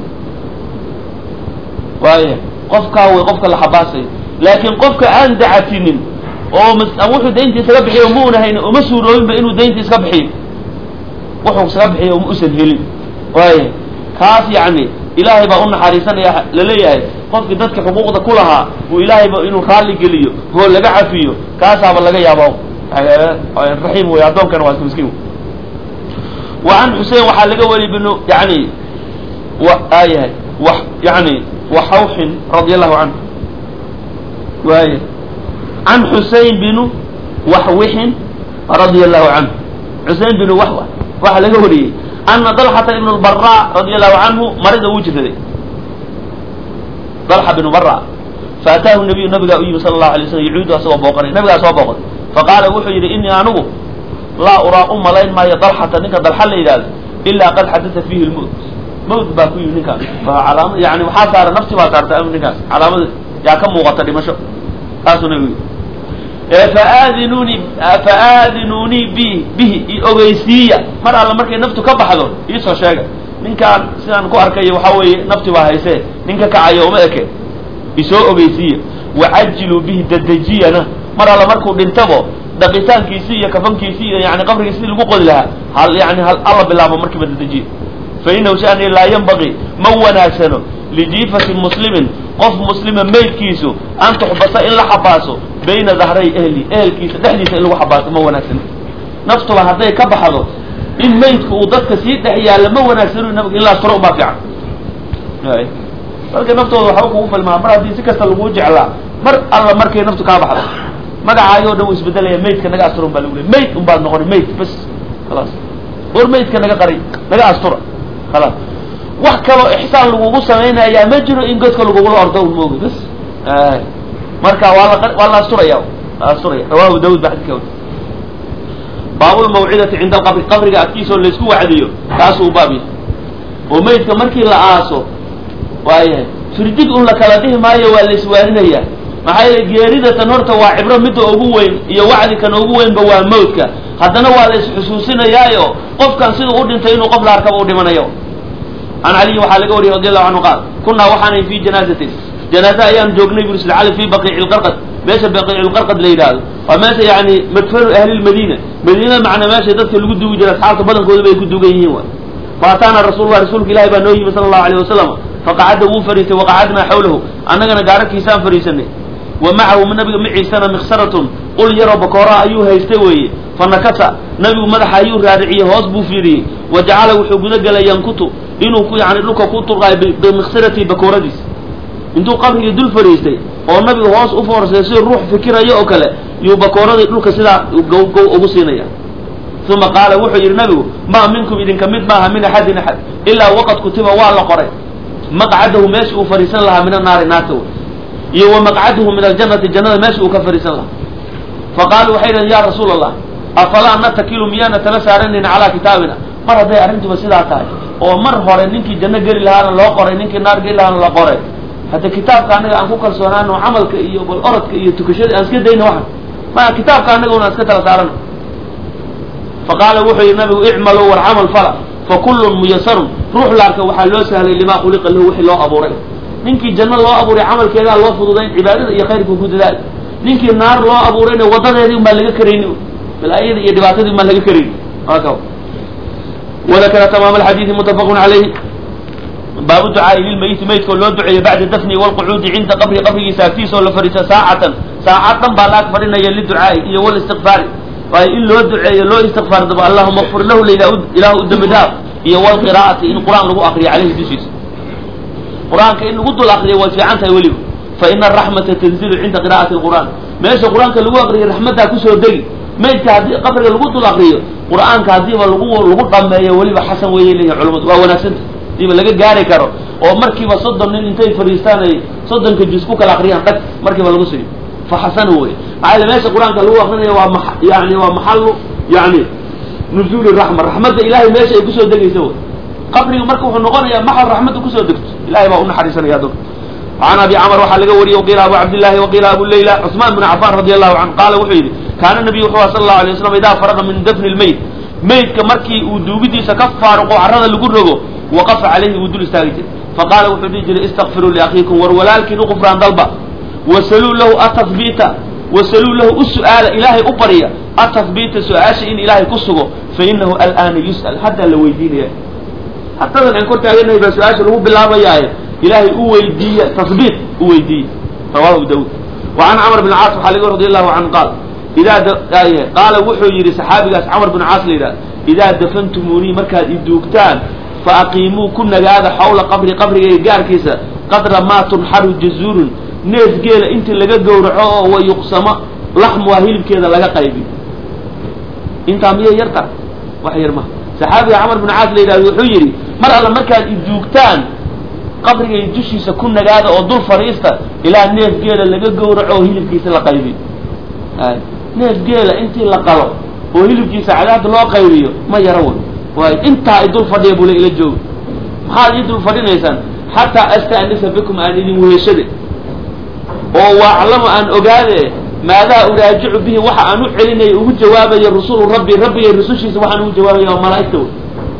waaya qofkaa way qofka la xabaasayo laakiin qofka aan dacatinin oo wuxuu dayntii iskaga bixiyo mauna hayni uma suuroobinba inuu dayntii iska bixiyo wuxuu iskaga bixiyo uma usan helin waaya kaas yacni ilaahay baa u naxariisanaya laleeyahay qofkii dadka xuquuqda ku lahaa uu ilaahayba inuu raalli geliyo oo laga cafiyo kaasaaba laga yaaba raxiim wey addoonkana waa iska miskiin wa can xusein waxaa laga wariy binu yani aayahay wa yani waxawxin radia allahu canhu waaya can xusein binu waxwixin radia allahu canhu xusein binu waxwa waxaa laga wariyey ana dalxata ibn lbara radia allahu canhu marida wuu jiraday dalxa binu bara faataahu nabiyu nabigaa u yimi sala allahu alay slam yacuudu asagoo booqanay nabigaa soo booqday faqaala wuxuu yidhi inii anigu laa uraa u malayn maayo dalxata ninka dalxa la yidhahdo ilaa qad xadata fiihi lmowt mawt baa ku yimi ninkaas calaamad yani waxaa saara nafsi baa saarta ninkaas calaamada yaa ka muuqata dhimasho saasuu nabigu yii faadinuni faadinuunii bi bihi i ogeysiiya mar alla markay naftu ka baxdo iisoo sheega ninkaan sidaan ku arkayo waxaa weeye nafti baa haysee ninka kacayo uma eke isoo ogeysiiya wacajiluu bihi dadejiyana mar alla markuu dhintabo dhaqitaankiisi iyo kafankiisi iyo yani qabrigii sidii lagu qodi lahaa hal yani hal alla bilaabo markiiba dadejiya fa inahu shani laa yanbagii ma wanaagsano lijiifati muslimin qof muslima maydkiisu an tuxbasa in la xabaaso bayna dahray ehli ehelkiisa dhexdiisa in lagu xabaaso ma wanaagsano naftuba hadday ka baxdo in maydku uu dadka sii dhex yaalla ma wanaagsano nabig ilaa suro ubaa fiican marka naftooda waxba kugu filmaa mar haddii si kasta laguu jeclaa mar alla markay naftu kaa baxdo magacaayoo dhan uu isbedelaya maydka naga astura un baa lagu leey mayd un baad noqoni mayd bas khalaas war maydka naga qari naga astura khalaas wax kaloo ixsaan lagugu samaynayaa ma jiro in godka lagugula ordo un moogi bas marka waa la waa la asturaya la asturaya rawahu daawud ba xadidka wari baabulmawcidati cinda alqabri qabriga agtiisa oo laysku wacdiyo kaasuu baab yahay oo maydka markii la aaso waayahay firdig un la kala dhihi maayo waa la iswaaninayaa maxaa yeele geeridatan horta waa cibro midda ugu weyn iyo wacdi kan ugu weynba waa mawdka haddana waa la isxusuusinayaayo qofkan siduu u dhintay inuu qof la arkaba u dhimanayo can caliyin waxaa laga wariyay radi allahu canhu qaal kunaa waxaanay fi janaazatin janaaze ayaan joognay buri sl cali fi baqiici lqarqad meesha baqiici lqarqad la yidhaahdo waa meesha yani madfanu ahli lmadiina madiinada macnaa meesha dadka lagu duugi jira asxaabta badankooda bay ku duugan yihiin waay faataana rasuulullah rasuulka ilahi baa noo yimi sala allahu alayh wasalam faqacada wuu fariistay waqacadnaa xawlahu annagana gaararkiisaan fariisanay wa macahu nabiga maciisana miksaratun qul yaroo bakooraa ayuu haystay weeye fa nakasa nabigu madaxa ayuu raariciyey hoos buu fiiriyey wa jacala wuxuu guda gelay yankutu inuu ku yani dhulka ku turqaayo bimiksaratii bakooradiis intuu qabrigii dul fadhiistay oo nabigu hoos u foorsay si ruux fikirayo oo kale yuu bakooradii dhulka sidaa gow gow ugu siinaya uma qaala wuxuu yidhi nabigu maa minkum idinka mid maaha min axadin axad ilaa waqad kutiba waa la qoray maqcadahu meesha uu fadhiisan lahaa min annaari naarta wey iyo wa maqcadahu min aljannati jannada meesha uu ka fadhiisan lahaa faqaaluu waxay dhaheen ya rasuul allah afalaa natakilu miyaana tala saaranayna calaa kitaabina mar hadday arrintuba sidaa tahay oo mar hore ninkii janno geli lahaana loo qoray ninkii naar geli lahaana la qoray hadda kitaabka annaga aan ku kalsoonaano camalka iyo bal orodka iyo tukashada aan iska dayna waxan ma kitaabka annaga una iska tala saarano faqaala wuxuu yihi nabigu icmaluu war camal fala fa kullun muyasarun ruux laarka waxaa loo sahlay limaa khuliqa lahu wixii loo abuuray ninkii janno loo abuuray camalkeedaa loo fududayn cibaadada iyo khayrka ku dadaal ninkii naar loo abuurayna wadadeedii umbaan laga karayni balaayada iyo dhibaatadii umbaan laga karayni wadakara tamaam alxadiidi muttafaqun calayhi baabu ducaai lilmayiti maydkoo loo duceeyo bacda dafni walqucuudi cinda qabri qabrigiisa agtiisa oo la fadhiisto saacatan saacad dhan baa laag fadhinaya liducaai iyo walistiqfaari waayo in loo duceeyo loo istikfaar dabo allahuma kfir lahu ilaahu u dembi dhaaf iyo walqiraa'ati in qur-aan lagu akriyo caleyhi dushiisa qur-aanka in lagu dul akriyo way fiican tahay weliba fa ina araxmata tanzilu cinda qira'ati lqur'aan meesha qur-aanka lagu akriyo raxmaddaa kusoo degi maydka haddii qabriga lagu dul akriyo qur-aanka haddiiba lagu lagu dhameeyo weliba xasan weeye leeyihin culamadu waa wanaagsanta hadiiba laga gaari karo oo markiiba soddon nin intay fadhiistaan ay soddonka juz ku kala akriyaan dhag markiiba lagu siiyo fa xasanu wey maxaa yele meesha qur-aanka lagu akrinayo waa ma yani waa maxalu yani nuzuuli raxma raxmadda ilahay meesha ay kusoo degaysa wey qabriga marka wuxuu noqonayaa maxal raxmadda kusoo degto ilahay baa unaxariisanaya addoonka can abi camr waxaa laga wariyey waqiila abu cabdillahi waqiila abu layla cusmaan bn cafan radi allahu canhu qaala wuxuu yidhi kaana nabiyu wuxuu sal allahu alay waslam idaa faraqa min dafni lmayt maydka markii uu duugidiisa ka faaruqo carrada lagu rogo waqafa calayhi wuu dul istaagi jiray faqaala wuxuu dhihi jiray istakfiruu liakhiikum war walaalkiin u qufraan dalba wasaluu lahu atahbiita wasaluu lahu u su'aala ilaahay u barya atahbiita su-aasha in ilaahay ku sugo fa inahu al'aana yus'al haddaa la weydiinaya hadadan aan kor taaganahay baa su-aasha lagu bilaabayaaye ilaahay u weydiiya tahbiit u weydiiya rawahu abu daawud wa can camr bn caas waxaa laga radi allahu canhu qaal idaa qaala wuxuu yidhi saxaabigaas camr bn caas la yidhahda idaa dafantumuunii markaad i duugtaan fa aqiimuu ku nagaada xawla qabri qabrigayga gaarkiisa qadra maa tunxaru jazuurun neef geela intii laga gowraco oo wa yuqsamo laxmuha hilibkeeda laga qaybiyo intaa miyay yarta wax yar maha saxaabiga camar bn caas la yidhahda wuxuu yidhi mar alla markaad i duugtaan qabrigay dushiisa ku nagaada oo dul fadhiista ilaa neef geela laga gowraco oo hilibkiisa la qaybiyo neef geela intii la qalo oo hilibkiisa cadaabta loo qaybiyo ma yaro way waay intaa idul fadhiya bule ila jooga maxaad ii dul fadhinaysaan xataa astanisa bikum aan idin weheshade oo waaclamo aan ogaade maadaa uraajicu bihi waxa aan u celinayo ugu jawaabayo rusulu rabbi rabbigay rusushiisa waxaan ugu jawaabaya waa malaa'igta wey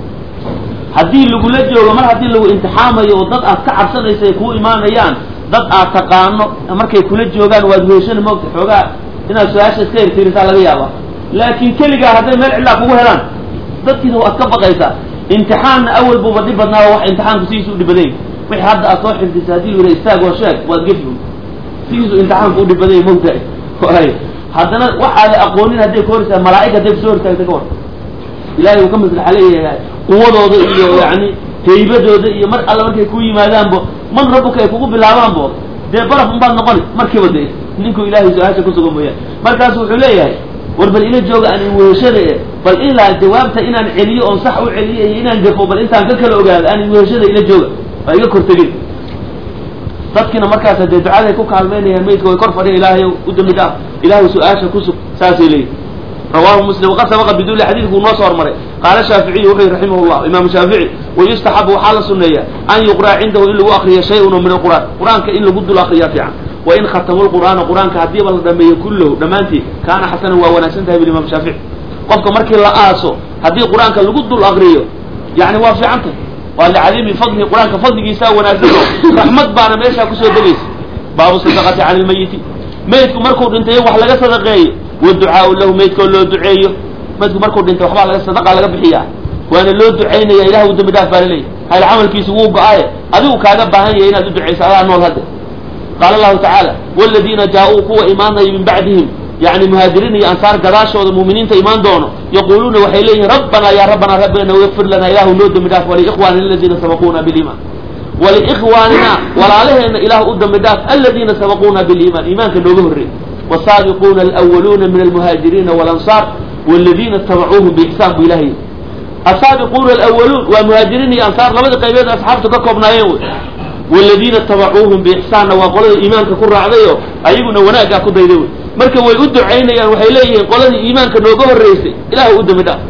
haddii lagula joogo mar haddii lagu imtixaamayo oo dad aad ka cabsanaysa ay kuu imaanayaan dad aad taqaano markay kula joogaan waad weheshani moogta xoogaa inaad su-aasha iska hirtiirisaa laga yaaba laakiin keligaa hadday meel cidlaa kugu helaan dadkiisa waad ka baqaysaa imtixaanna awal buuba dhib badnaa wax imtixaanku sidiisu u dhibadany wixii hadda aad soo xifdisa haddii lu yidha istaag oo sheeg waad gefi sidiisu imtixaanku u dhibadany mogtahay ay haddana waxaada aqoonin hadday ka hortaa malaa'ig hadday kusoo hortaagta ka war ilahay uu ka maslaxa leeyahay quwadooda iyo yani haybadooda iyo mar alle markay ku yimaadaanbo man rabbuka ay kugu bilaabaanbo dee baraf unbaad noqoni markiiba de ninkuu ilahay su-aasha kusuga mooyaan markaasu wuxuu leeyahay war bal ila jooga aan weheshada e bal ilaa jawaabta inaan celiyo oon sax u celiyo iyo inaan gafo bal intaan ka kala ogaado aan weheshada ila jooga waa iga kortegin dadkiina markaas dee ducaday ku kaalmeynayaan maydka way kor fadhiya ilaahay u dambi dhaaf ilahay su-aasha kusug saasay leeyihi rawahu muslim waqad sabaqa biduli xadiidku noo soo hormaray qaala shaaficiyu wuxuu yihi raximah llah imaamu shaafici wayustaxabu waxaa la suneeya an yuqra'a cindahu in lagu akriyo shay-un min alqur'aan qur-aanka in lagu dul akriyaa fiican wain khatamu lqur'aana qur-aanka haddiiba la dhameeyo kullahu dhammaantii kaana xasanan waa wanaagsan tahay bilimaam shaafici qofka markii la aaso haddii qur-aanka lagu dul akriyo yani waa fiican tahay waa licadiimi fadlihi qur-aanka fadligiisaa wanaagsan oo raxmad baana meeshaa kusoo degaysa baabu sadaqati cala lmayiti maydku markuu dhintay wax laga sadaqeeyo waducaau lahu maydkoo loo duceeyo maydku markuu dhintay waxbaa laga sadaqa laga bixiyaa waana loo ducaynaya ilah u dambi dhaaf baa laleeyahy hayl camalkiisu wuu go-aaye adigu kaaga baahan yahay inaad u ducayso adaa nool hadde qaala allahu tacaala waladiina jaa-uu kuwa imaanaya min bacdihim yani muhaajiriin iyo ansaar gadaashooda muuminiinta imaan doono yaquuluuna waxay leeyihin rabbanaa yaa rabbanaa rabbigana wayakfir lanaa ilahu noo dambi dhaaf waliikhwaanina aladiina sabaquuna biliimaan waliikhwaanina walaalaheena ilah u dambi dhaaf aladiina sabaquuna biliimaan iimaanka nooga horreey والsaabiquuna alأwaluuna min almuhaajiriina wاlanصaar wاladiina itabacuuhum bixsaan bu ilahay asaabiquuna alأwaluun waa muhaajiriin iyo ansaar labada qaybeed asxaabtu ka koobnaayeen wey wاladiina itabacuuhum biixsaanna waa qolada iimaanka ku raacday oo ayaguna wanaaggaa ku dayday wey marka way u ducaynayaan waxay leeyihiin qoladii iimaanka nooga horreysay ilah u dambi dhaaf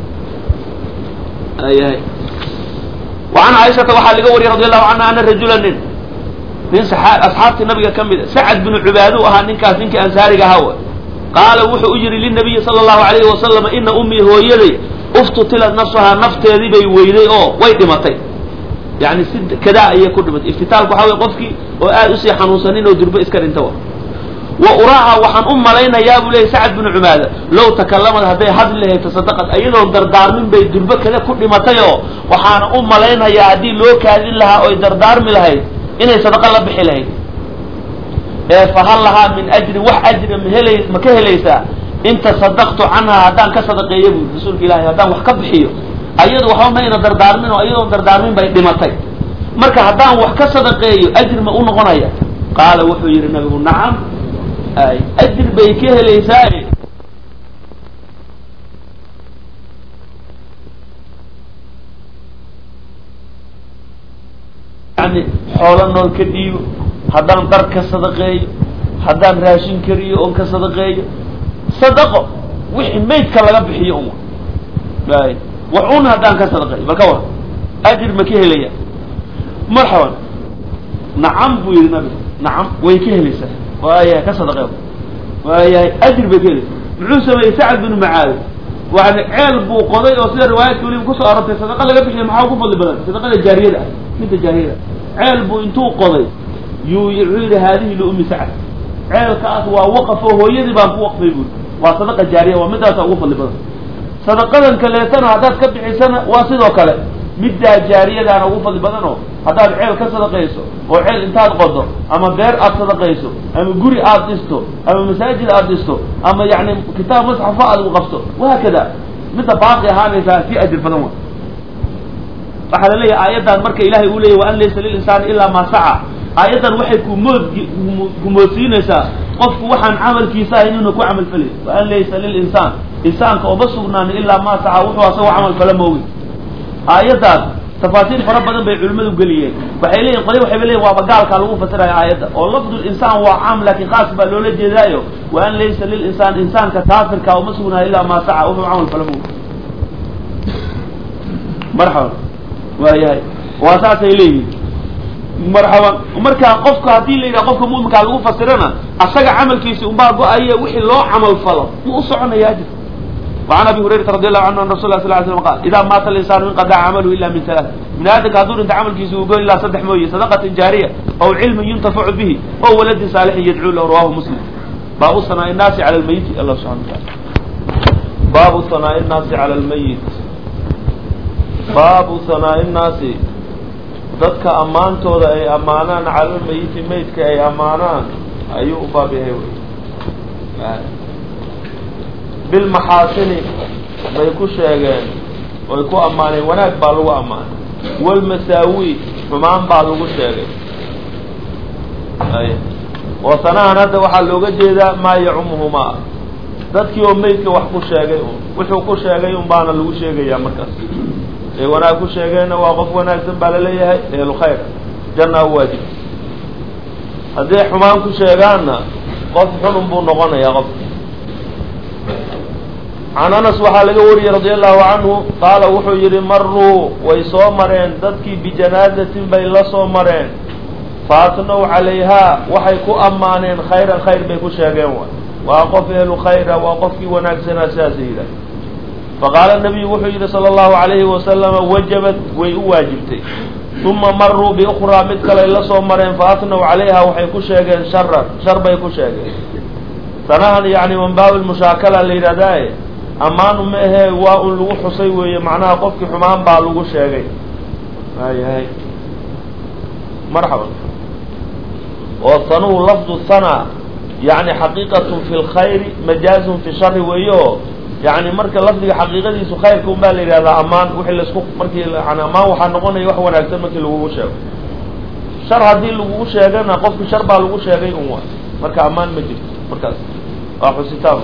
وعan caiشhata waxaa laga wariyay radi allahu canha ana rajula nin nin asxaabtii nabiga ka mid a sacad binu cubaadu ahaa ninkaas ninkii ansaariga ahaa wa qaala wuxuu u yihi linabiyi sala allahu alayhi wasalam ina ummii hooyaday uftutilat nafsahaa nafteedii bay weyday oo way dhimatay yani si kadaa ayay ku dhimatay iftitaalku waxaa wey qofkii oo aad usii xanuunsanin oo durbe iska dhinta wa wa uraaha waxaan u malaynayaa buu leeyay sacad binu cubaada low takalamad hadday hadli lahayd tasadaqad iyadoon dardaarmin bay durbe kada ku dhimatay oo waxaana u malaynayaa haddii loo kaadin lahaa oy dardaarmi lahayd inay sadaqa la bixi lahayd ee fahal lahaa min ajrin wax ajri ma hela ma ka helaysaa in tasadaqtu canhaa haddaan ka sadaqeeyo bu rasuulka ilahi haddaan wax ka bixiyo ayadu waxba mayna dardaarmin oo iyadoon dardaarmin bay dhimatay marka haddaan wax ka sadaqeeyo ajri ma u noqonaya qaala wuxuu yihi nabigu nacam ay ajri bay ka helaysaa yani xoolo nool ka dhiibo haddaan dar ka sadaqeeyo haddaan raashin kariyo oon ka sadaqeeyo sadaqo wixii maydka laga bixiyo un ay wax un haddaan ka sadaqeeyo bal ka war ajir ma ka helaya marxaban nacam buu yihi nabigu nacam way ka helaysaa waayahay ka sadaqee waayahay ajir bay ka helaysaa muxuu sameeyey sacad binu macaadi yani ceel buu qoday oo sida riwaayadka weliba kusoo arortay sadaqa laga bixiya maxaa ugu fadli badan sadaqada jaariyada ah midda jaariyada ceel buu intuu qoday yuu wuxuu yidhi haadihi liummi sacad ceelkaas waa waqaf oo hooyadii baan ku waqfay buuri waa sadaqa jaariya waa midaasa ugu fadli badan sadaqadan kaleetana haddaad ka bixisana waa sidoo kale middaa jaariyadaana ugu fadli badan oo haddaad ceel ka sadaqayso oo ceel intaad qodo ama beer aad sadaqayso ama guri aad dhisto ama masaajid aad dhisto ama yani kitaab masxafo aad u qabto wahaakada midda baaqi ahaanaysaa si ajir badan wa waxaa la leeyahay aayaddan marka ilahay uu leeyay wa an laysa lilinsaani ilaa maa saca aayaddan waxay kumood kumoodsiinaysaa qofku waxaan camalkiisa ahayn inuu ku camal falay wa an laysa lilinsaan insaanka ooma sugnaani ilaa maa saca wuxuu asagoo camal fala moogi aayaddaas tafaasiir fara badan bay culimmadu geliyeen waxay leeyihin qoli waxay leeyihin waaba gaalkaa lagu fasiraya aayadda oo lafdu linsaan waa caam laakiin khaas baa loola jeedaayo wa an laysa lilinsaan insaanka kaafirka uma sugnaayo ilaa maa saca wuxuu camal fala moogi marxaban waayahay waa saasay leeyihin marxaban markaa qofka haddii la yidhaha qofka mu'minkaa lagu fasirana asaga camalkiisi unbaa go-aya wixii loo camal falo ma u soconaya ajir وعن ابي هريره رضي الله عنه ان رسول الله صلى الله عليه وسلم قال اذا مات الانسان انقطع عمله الا من ثلاث من ادك هذول انت عمل كيسو يقول الا صدح مويه صدقه جاريه او علم ينتفع به او ولد صالح يدعو له رواه مسلم باب ثناء الناس على الميت الله سبحانه وتعالى باب ثناء الناس على الميت باب ثناء الناس dadka ammaantooda ay ammaanaan cala lmayiti maydka ay ammaanaan ayuu u baab yahay bilmaxaasini bay ku sheegeen oy ku ammaaneen wanaag baa lagu ammaanay walmasaawi xumaan baa lagu sheegay oo sanahan hadda waxaa looga jeedaa maa yacumuhumaa dadkii oo meydka wax ku sheegay un wuxuu ku sheegay un baana lagu sheegayaa markaas ee wanaag ku sheegeenna waa qof wanaagsan baa laleeyahay ehlu khayr jannaa u waajib hadday xumaan ku sheegaanna qof xunun buu noqonayaa qof can anas waxaa laga wariyey radia allahu canhu qaala wuxuu yidhi maruu way soo mareen dadkii bijanaazatin bay la soo mareen faatnow calayhaa waxay ku ammaaneen khayran khayr bay ku sheegeen waay waa qof ehlu khayra waa qofkii wanaagsanaa sidaasa yidhaah faqaala nabiyu wuxuu yidhi sala allahu calayhi wasalama wajabat way u waajibtay uma maruu biukhraa mid kaley la soo mareen faatnow calayha waxay ku sheegeen sharan shar bay ku sheegeen sanahan yani manbaabi lmushaakala la yidhahdaaye ammaanu ma ahee waa un lagu xusay weeye macnaha qofkii xumaan baa lagu sheegay waayahay marxaban oo sanuhu lafdu sana yani xaqiiqatun fi lkhayri majaazun fi shari weeye oo yani marka lafdiga xaqiiqadiisu khayrka un baa la yidhahdaa ammaan wixii laisku markii yani ammaan waxaa noqonaya wax wanaagsan markii lagugu sheego shar haddii lagugu sheegana qofki shar baa lagu sheegay un wa marka ammaan ma jirto markaas waa xusitaan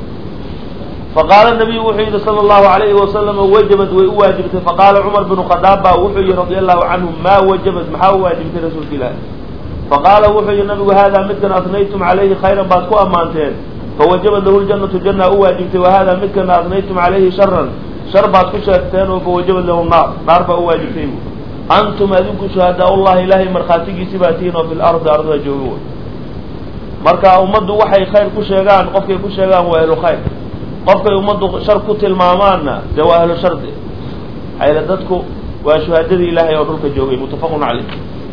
faqaala nabiyu wuxuu yihi sala allahu alayhi wasalama wajabad way u waajibtay faqaala cumar binu khadaab baa wuxuu yihi radia allahu canhu maa wajabad maxaa u waajibtay rasuulka ilaahi faqaala wuxuu yihi nabigu hada midkan asnaytum calayhi khayran baad ku ammaanteen fawajabad lahu ljanatu janna u waajibtay wahada midkana asnaytum calayhi sharan shar baad ku sheegteen oo fawajabad lahu naar naar baa u waajibtay bu antum adinku shuhadaa ullahi ilaahay markhaatigiisi baa tihiin oo fi lardi ardada jooga way marka ummaddu waxay khayr ku sheegaan qofkay ku sheegaan waa ehlu khayr qofkay ummaddu shar ku tilmaamaanna dee waa ahlu shardi ayla dadku waa shuhaadadii ilaahay oo dhulka joogay muttafaqun caleyh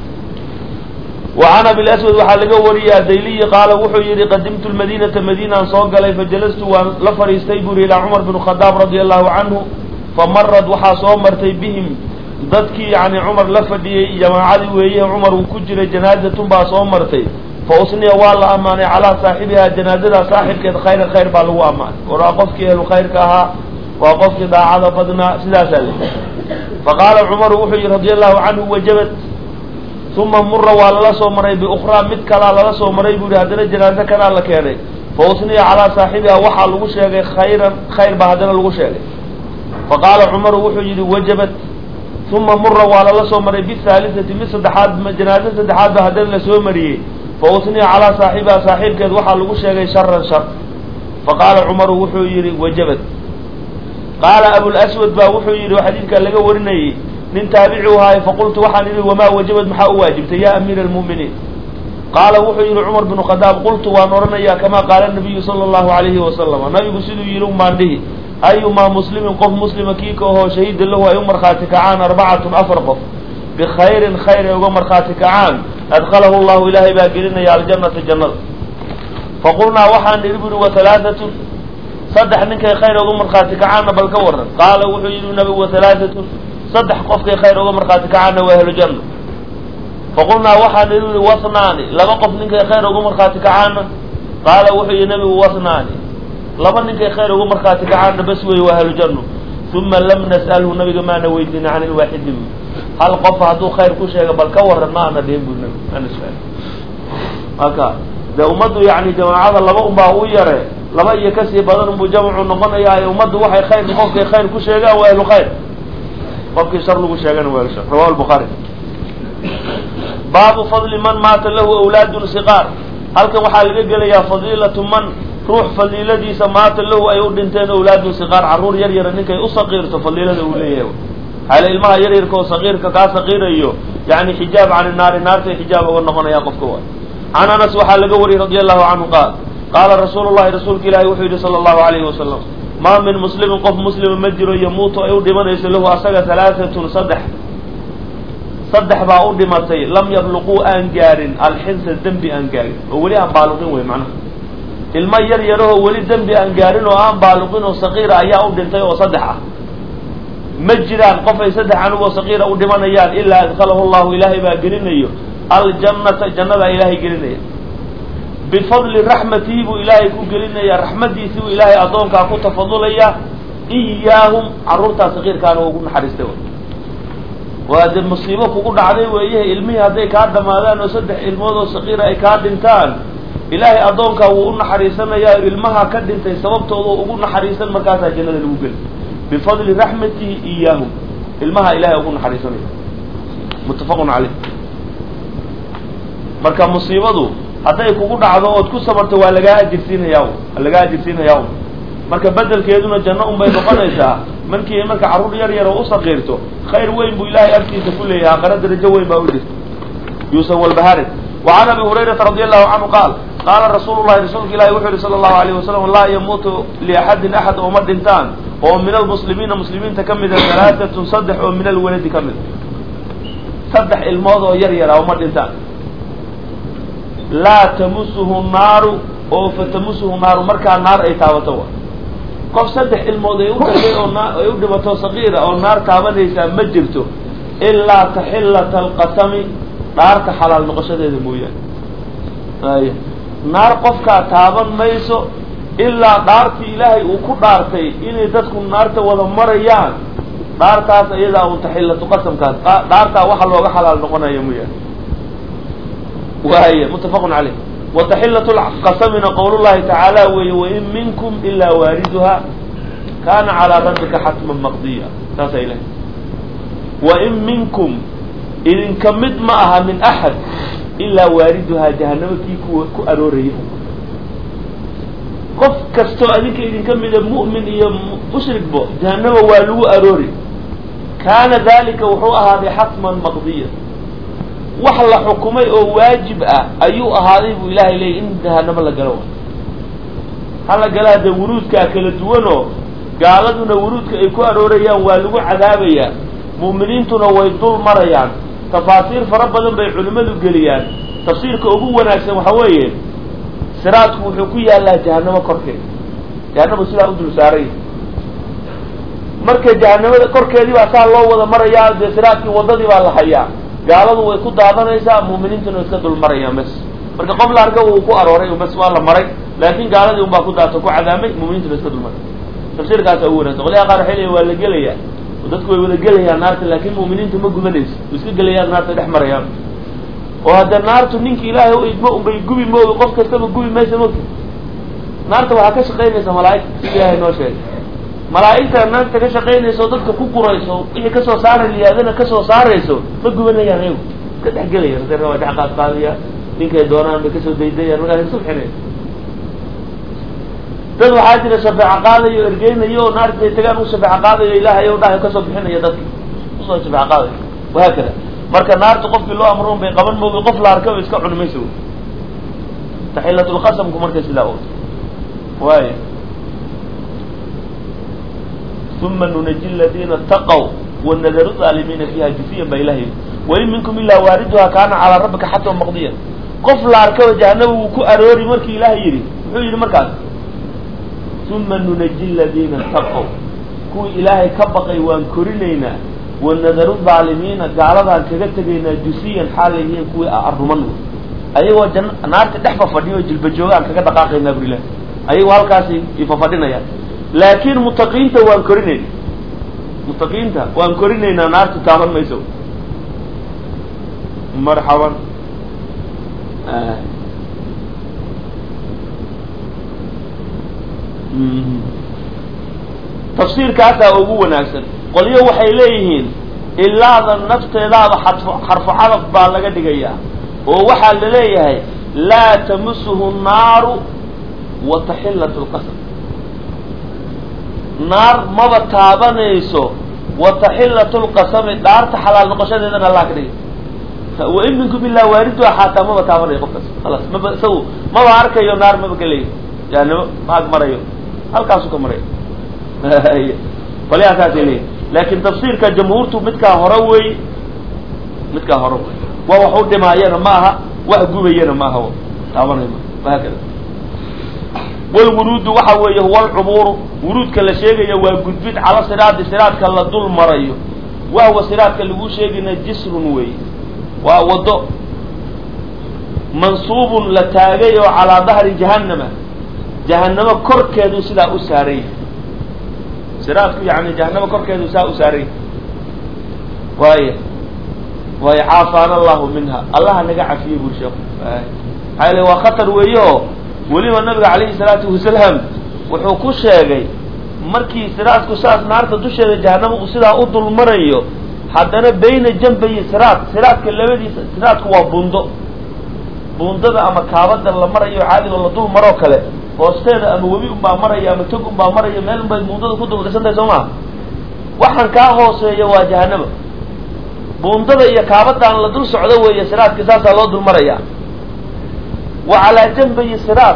wa can abilaswad waxaa laga wariyey adayliyi qaala wuxuu yihi qadimtu lmadiinata madiinaan soo galay fajalastu waan la fadhiistay buri ilaa cumar bn khadaab radia allahu canhu famarad waxaa soo martay bihim dadkii yani cumar la fadhiyey jamaacadii weeye cumar uu ku jiray janaazatun baa soo martay fa usniya waa la ammaanay calaa saaxibihaa janaazada saaxibkeed khayran khayr baa lagu ammaanay war waa qofkii ehlu khayrka ahaa waa qofkii daacada badnaa sidaasaa le faqaala cumaru wuxuu yihi radia allahu canhu wajabat uma mura waa lala soo maray biukhraa mid kalaa lala soo maray buu yihi haddana janaaze kanaa la keenay fa usniya calaa saaxibihaa waxaa lagu sheegay khayran khayr baa haddana lagu sheegay faqaala cumaru wuxuu yihi wajabat uma mura waa lala soo maray bihaalisati mid saddexaad janaaze saddexaad ba haddana lasoo mariyey fa usniya calaa saaxibihaa saaxiibkeed waxaa lagu sheegay sharan shar faqaala cumaru wuxuu yihi wajabat qaala abulaswad baa wuxuu yihi xadiidkaa laga warinayey nin taabici u ahaay faqultu waxaan idhi wamaa wajabad maxaa u waajibtay ya amiira almu'miniin qaala wuxuu yihi cumar binu khadaab qultu waan odhanayaa kamaa qaala nabiyu sala allahu alayhi wasalama nabigu siduu yihi umaan dhihi ayumaa muslimin qof muslima kii ka ahoo shahiida lahu ay u markhaati kacaan arbacatun afar qof bikhayrin khayr ay uga markhaati kacaan adkalahu llahu ilaahay baa gelinaya aljannata jannada faqulnaa waxaan idhi buri wa halaaatun saddex ninkay khayr uga markhaati kacaanna bal ka waran qaala wuxuu yihi nabigu wa halaaatun saddex qofkay khayr uga markhaati kacaanna waa ahlu janna faqulnaa waxaan idhi buri wasnaani laba qof ninkay khayr uga markhaati kacaanna qaala wuxuu yihi nabigu wasnaani laba ninkay khayr uga markhaati kacaanna bas wey waa ahlu janno uma lam nas'alhu nabiga maana weydiina can ilwaaxidi bu hal qof hadduu khayr ku sheega bal ka waran ma ana dhihin bu nabi ana su-aal marka dee ummaddu yani jamaacada laba unbaa u yare laba iyo kasii badan unbuu jamcu noqonayaa ummaddu waxay khayr qofkay khayr ku sheegaan waa ahlu khayr qofkii shar lagu sheegana waa ahlu shar rawahu lbukhaari baabu fadli man maata lahu awlaadun siqaar halkan waxaa laga gelayaa fadiilatu man ruux fadiiladiisa maata lahu ay u dhinteen awlaadun siqaar carruur yar yara ninkay u saqiirto fadiilada uu leeyahay xaale ilmaha yaryarka oo saqiirka kaa saqiirayo yani xijaab cani naari naartay xijaab uga noqonaya qofka waay can anas waxaa laga wariyey radi allahu canhu qaal qaala rasuulu llahi rasuulka ilaahi wuxuu yidhi sala allahu alayhi wasalam maa min muslimin qof muslima ma jiro yamuutu ay u dhimanayso lahu asaga halaaatun saddex saddex baa u dhimatay lam yabluquu aan gaarin alxinsa dembi aan gaarin oo weli aan baaluqin wey macnaha ilmo yar yarahoo weli dembi aan gaarin oo aan baaluqin oo saqiira ayaa u dhintay oo saddex ah ma jiraan qof ay saddex anigoo saqiira u dhimanayaan ilaa adkalahu llahu ilaahay baa gelinayo aljannata jannadaa ilaahay gelinaya bifadli raxmatihi buu ilaahay ku gelinaya raxmadiisii buu ilaahay addoonkaa ku tafadulaya iyaahum carruurtaa saqiirkaana ugu naxariistay waa dee musiibo kugu dhacday weeye ilmihii hadday kaa dhamaadaan oo saddex ilmood oo saqiira ay kaa dhintaan ilaahay addoonkaa wuu u naxariisanayaa ilmaha ka dhintay sababtooda ugu naxariisan markaasaa jannada lagu geli bifadli raxmatihi iyaahum ilmaha ilahay ugu naxariisanaya muttafaqun caleyh marka musiibadu hadday kugu dhacdo ood ku sabarto waa lagaa ajirsiinayaa waa lagaa ajirsiinayaa marka bedelkeeduna janno unbay noqonaysaa markii marka carruur yar yar oo u saqiirto khayr weyn buu ilaahay agtiisa ku leeyahay aqara darajo weyn baa u jirta yuusan walbaharin wa can abi hurayrata radi allahu canhu qaal qaala rasuulu llahi rasuulka ilahi wuxuu yihi sala allahu alayh wasalam laa yamuutu liaxadin axad ooma dhintaan oo min almuslimiina muslimiinta ka mida halaatatun saddex oo min alwaladi ka mid saddex ilmood oo yar yara ooma dhintaan laa tamusuhu naaru oo fatamusuhu naaru markaa naar ay taabato wa qof saddex ilmood ay u dhagay oo naa ay u dhimato saqiira oo naar taabanaysaa ma jirto ilaa taxillata alqasami dhaarta xalaal noqoshadeeda mooyaane ay naar qofkaa taaban mayso ilaa dhaartii ilaahay uu ku dhaartay inay dadku naarta wada marayaan dhaartaas iyadaa un taxillatu qasamkaas dhaartaa waxa looga xalaal noqonaya mooyaane waaya muttafaqun caleyh wataxillat lqasamina qowlullahi tacaala weeye wain minkum ilaa waariduha kana calaa rabbika xatman maqdiya saasa ilahay wain minkum idinka mid ma aha min axad ilaa waariduhaa jahanamo kii ku ku arooraya qof kastoo adinka idinka mida mu'min iyo mushrikbo jahanama waa lagu aroori kaana dalika wuxuu ahaaday xatman maqdiya wax la xukumay oo waajib ah ayuu ahaaday buu ilaahay leeyay in jahanamo la galo hala galaa dee wuruudkaa kala duwanoo gaaladuna wuruudka ay ku aroorayaan waa lagu cadaabayaa mu'miniintuna way dul marayaan tafaasiir fara badan bay culimmadu geliyaan tafsiirka ugu wanaagsan waxa weeye siraadku wuxuu ku yaallaa jahanamo korkeeda jahanamo sidaa u dul saaray marka jahanamada korkeedii baa saa loo wada marayaa dee siraadkii waddadii baa la hayaa gaaladu way ku daadanaysaa mu'miniintuna way iska dul marayaan bas marka qof la arka uu ku arooray bas waa la maray laakin gaaladii unbaa ku daato ku cadaamay mu'miniintuna iska dul maray tafsiirkaasa ugu wanagsan qolyaha qaar waxay leeyihin waa la gelayaa dadku way wada gelayaan naarta laakin mu'miniintu ma gubanayso way iska gelayaan naarta dhex marayaan oo hadda naartu ninki ilaahay u idmo unbay gubi moogi qof kastaba gubi maysa mogta naarta waxaa ka shaqaynaysa malaa'igta sida ilaahay noo sheegay malaa'igta naarta ka shaqaynayso dadka ku gurayso wixii kasoo saara liyaadana kasoo saarayso ma gubanayaan ayagu iska dhex gelayaan marka waa dhex qaad qaadaya ninkay doonaan bay kasoo daydayaan markaas iska bixinaya dad waxaa jira shafeeco qaadayo ergeynayo oo naarta ay tagaan u shafeeco qaadayo ilaahay o dhahay kasoo bixinaya dadka usoo shafeeco qaadayo wahaakada marka naarta qofkii loo amro bay qaban moogi qof la arkaba iska cuni mayso taxilatulqasamku markay sidaa o waaya uma nunaji ladina taqw wanadaru aalimiina fiha jufiyan baa ilahay wain minkum ilaa waariduha kaana calaa rabbika xatma maqdiya qof la arkaba jahanaba wuu ku aroori markii ilaahay yidhi muxuu yidhi markaas uma nunaji ladina taqw kuwii ilaahay ka baqay waan korinaynaa wanadaru aalimiina gaaladaan kaga tegaynaa jusiyan xaal yihiin kuwii aruman ayagoo jan naarta dhex fafadhiyo jilba joogaan kaga dhaqaaqaynaa bur ilahi ayagoo halkaasi ifafadhinayaan laakin mutaqiinta waan korinayna mutaqiinta waan korinaynaa naartu taaban mayso marxaban tafsiirkaasaa ugu wanaagsan qolyo waxay leeyihiin ilaada nafteedaaba xarfu xarfu cadaf baa laga dhigayaa oo waxaa la leeyahay laa tamusuhu naaru wa taxillat lqasam naar maba taabanayso wa taxillatu lqasami dhaarta xalaal noqoshadeedana allah ka dhigay wain minkum ilaa waariduha xaataa maba taabanayo qofkaas khalaas maba isagu maba arkayo naar maba gelayo jahanamo maag marayo halkaasu ka marayo qolyaha saasay leeyihin laakin tafsiirka jamhuurtu midkaa hore wey midkaa hore wey waa wax u dhimaayana ma aha wax gubayana ma aha taabanayo ma wahaakada walwuruudu waxa weeye huwa alcubuuru wuruudka la sheegaya waa gudbid cala siraadi siraadka la dul marayo wahwa siraadka lagu sheegayna jisrun weeye waa wado mansuubun la taagay oo calaa dahri jahannama jahanamo korkeedu sidaa u saarayy siraadku yani jahanamo korkeedu saa u saarayy waaya waayo caafaana allahu minha allaha naga cafiyey buri sheeku maxaa yale waa khatar weeye oo weliba nabiga calayhi salaatu wasalaam wuxuu ku sheegay markii siraadku saas naarta dusheeda jahanamo uu sidaa u dul marayo haddana bayna jambayi siraad siraadka labadiisa siraadku waa bundo bundada ama kaabada la marayo caadiga la dul maroo kale hoosteeda ama webi unbaa maraya ama tog unbaa maraya meel unbay bundada ku dul dhisan tahay soo maa waxaan kaa hooseeya waa jahanama bundada iyo kaabadan la dul socdo weeye siraadka saasaa loo dul maraya wa calaa jambayi siraad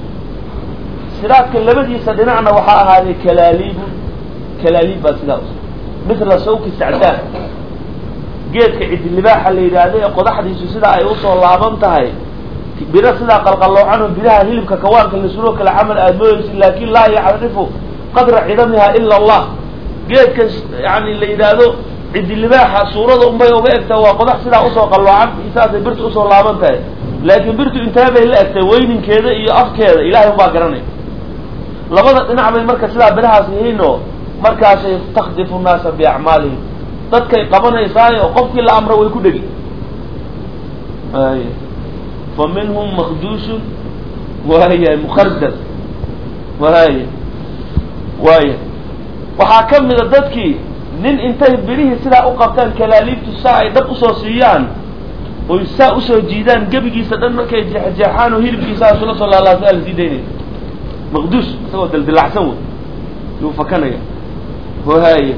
siraadka labadiisa dhinacna waxaa ahaaday kalaaliibun kalaaliib baa sidaa us mithla sawki sacdaan geedka cidilibaaxa la yidhaahdo ee qodaxdiisu sidaa ay usoo laaban tahay biro sidaa qalqalloocanoo biraha hilibka kawaanka lasuloo kale camal aada mooyeysi laakin laa yacrifu qadra cidamiha ila allah geedkan yani la yidhaahdo cidilibaaxa suurada unbay uga egtaa waa qodax sidaa usoo qalloocan saasay birta usoo laaban tahay laakiin birtu intee bay la egtay weyninkeeda iyo afkeeda ilahay unbaa garanay labada dhinac bay marka sidaa birahaas yihiinoo markaasay takdifu nnaasa biacmaalihim dadkay qabanaysaayo qofkii la amro way ku dhegi ay fa minhum makduushun waaya mukardad waaya waaya waxaa ka mida dadkii nin intay birihii sidaa u qabtaan kalaaliibtu saa ay dhab usoo siiyaan oy saa usoo jiidaan gebigiisa dhan markay jeexjeexaan oo hilibkiisa isula soo laalaasa la sii daynaya maqduush isagoo daldilacsan wey yuu fakanaya wahaye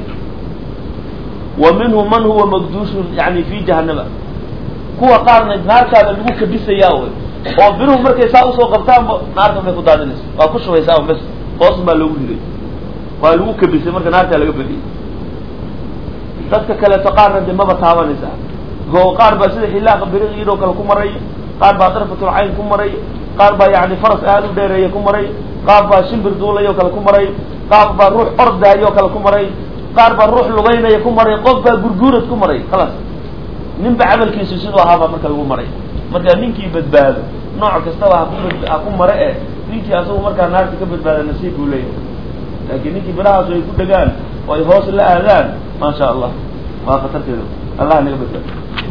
wa minhum man huwa makduushun yani fi jahanama kuwa qaarna naartaada lagu kabisayaa wey oo biruhu markay saa usoo qabtaanba naarta bay ku daadinaysa waa ku shubaysaa bes hoos baa loogu riday waa lagu kabisay marka naartaa laga badiyay dadka kaleeto qaarna de maba taabanaysaa oo qaar baa sida xillaaqa biriq iyadoo kale ku maray qaar baa darfatul cayn ku maray qaar baa yani faras aad u dheereeya ku maray qaar baa shimbir duulayoo kale ku maray qaar baa ruux ordaayoo kale ku maray qaar baa ruux lugaynaya ku maray qof baa gurguurad ku maray khalaas ninba camalkiisu siduu ahaabaa marka lagu maray marka ninkii badbaado nooc kastaba haku ha ku mare eh ninkii asagu markaa naarta ka badbaada nasiib buu leeyahay laakiin ninkii birahaas ay ku dhegaan oo ay hoos la aadaan maa sha allah waa khatarteeda allah naga badbaado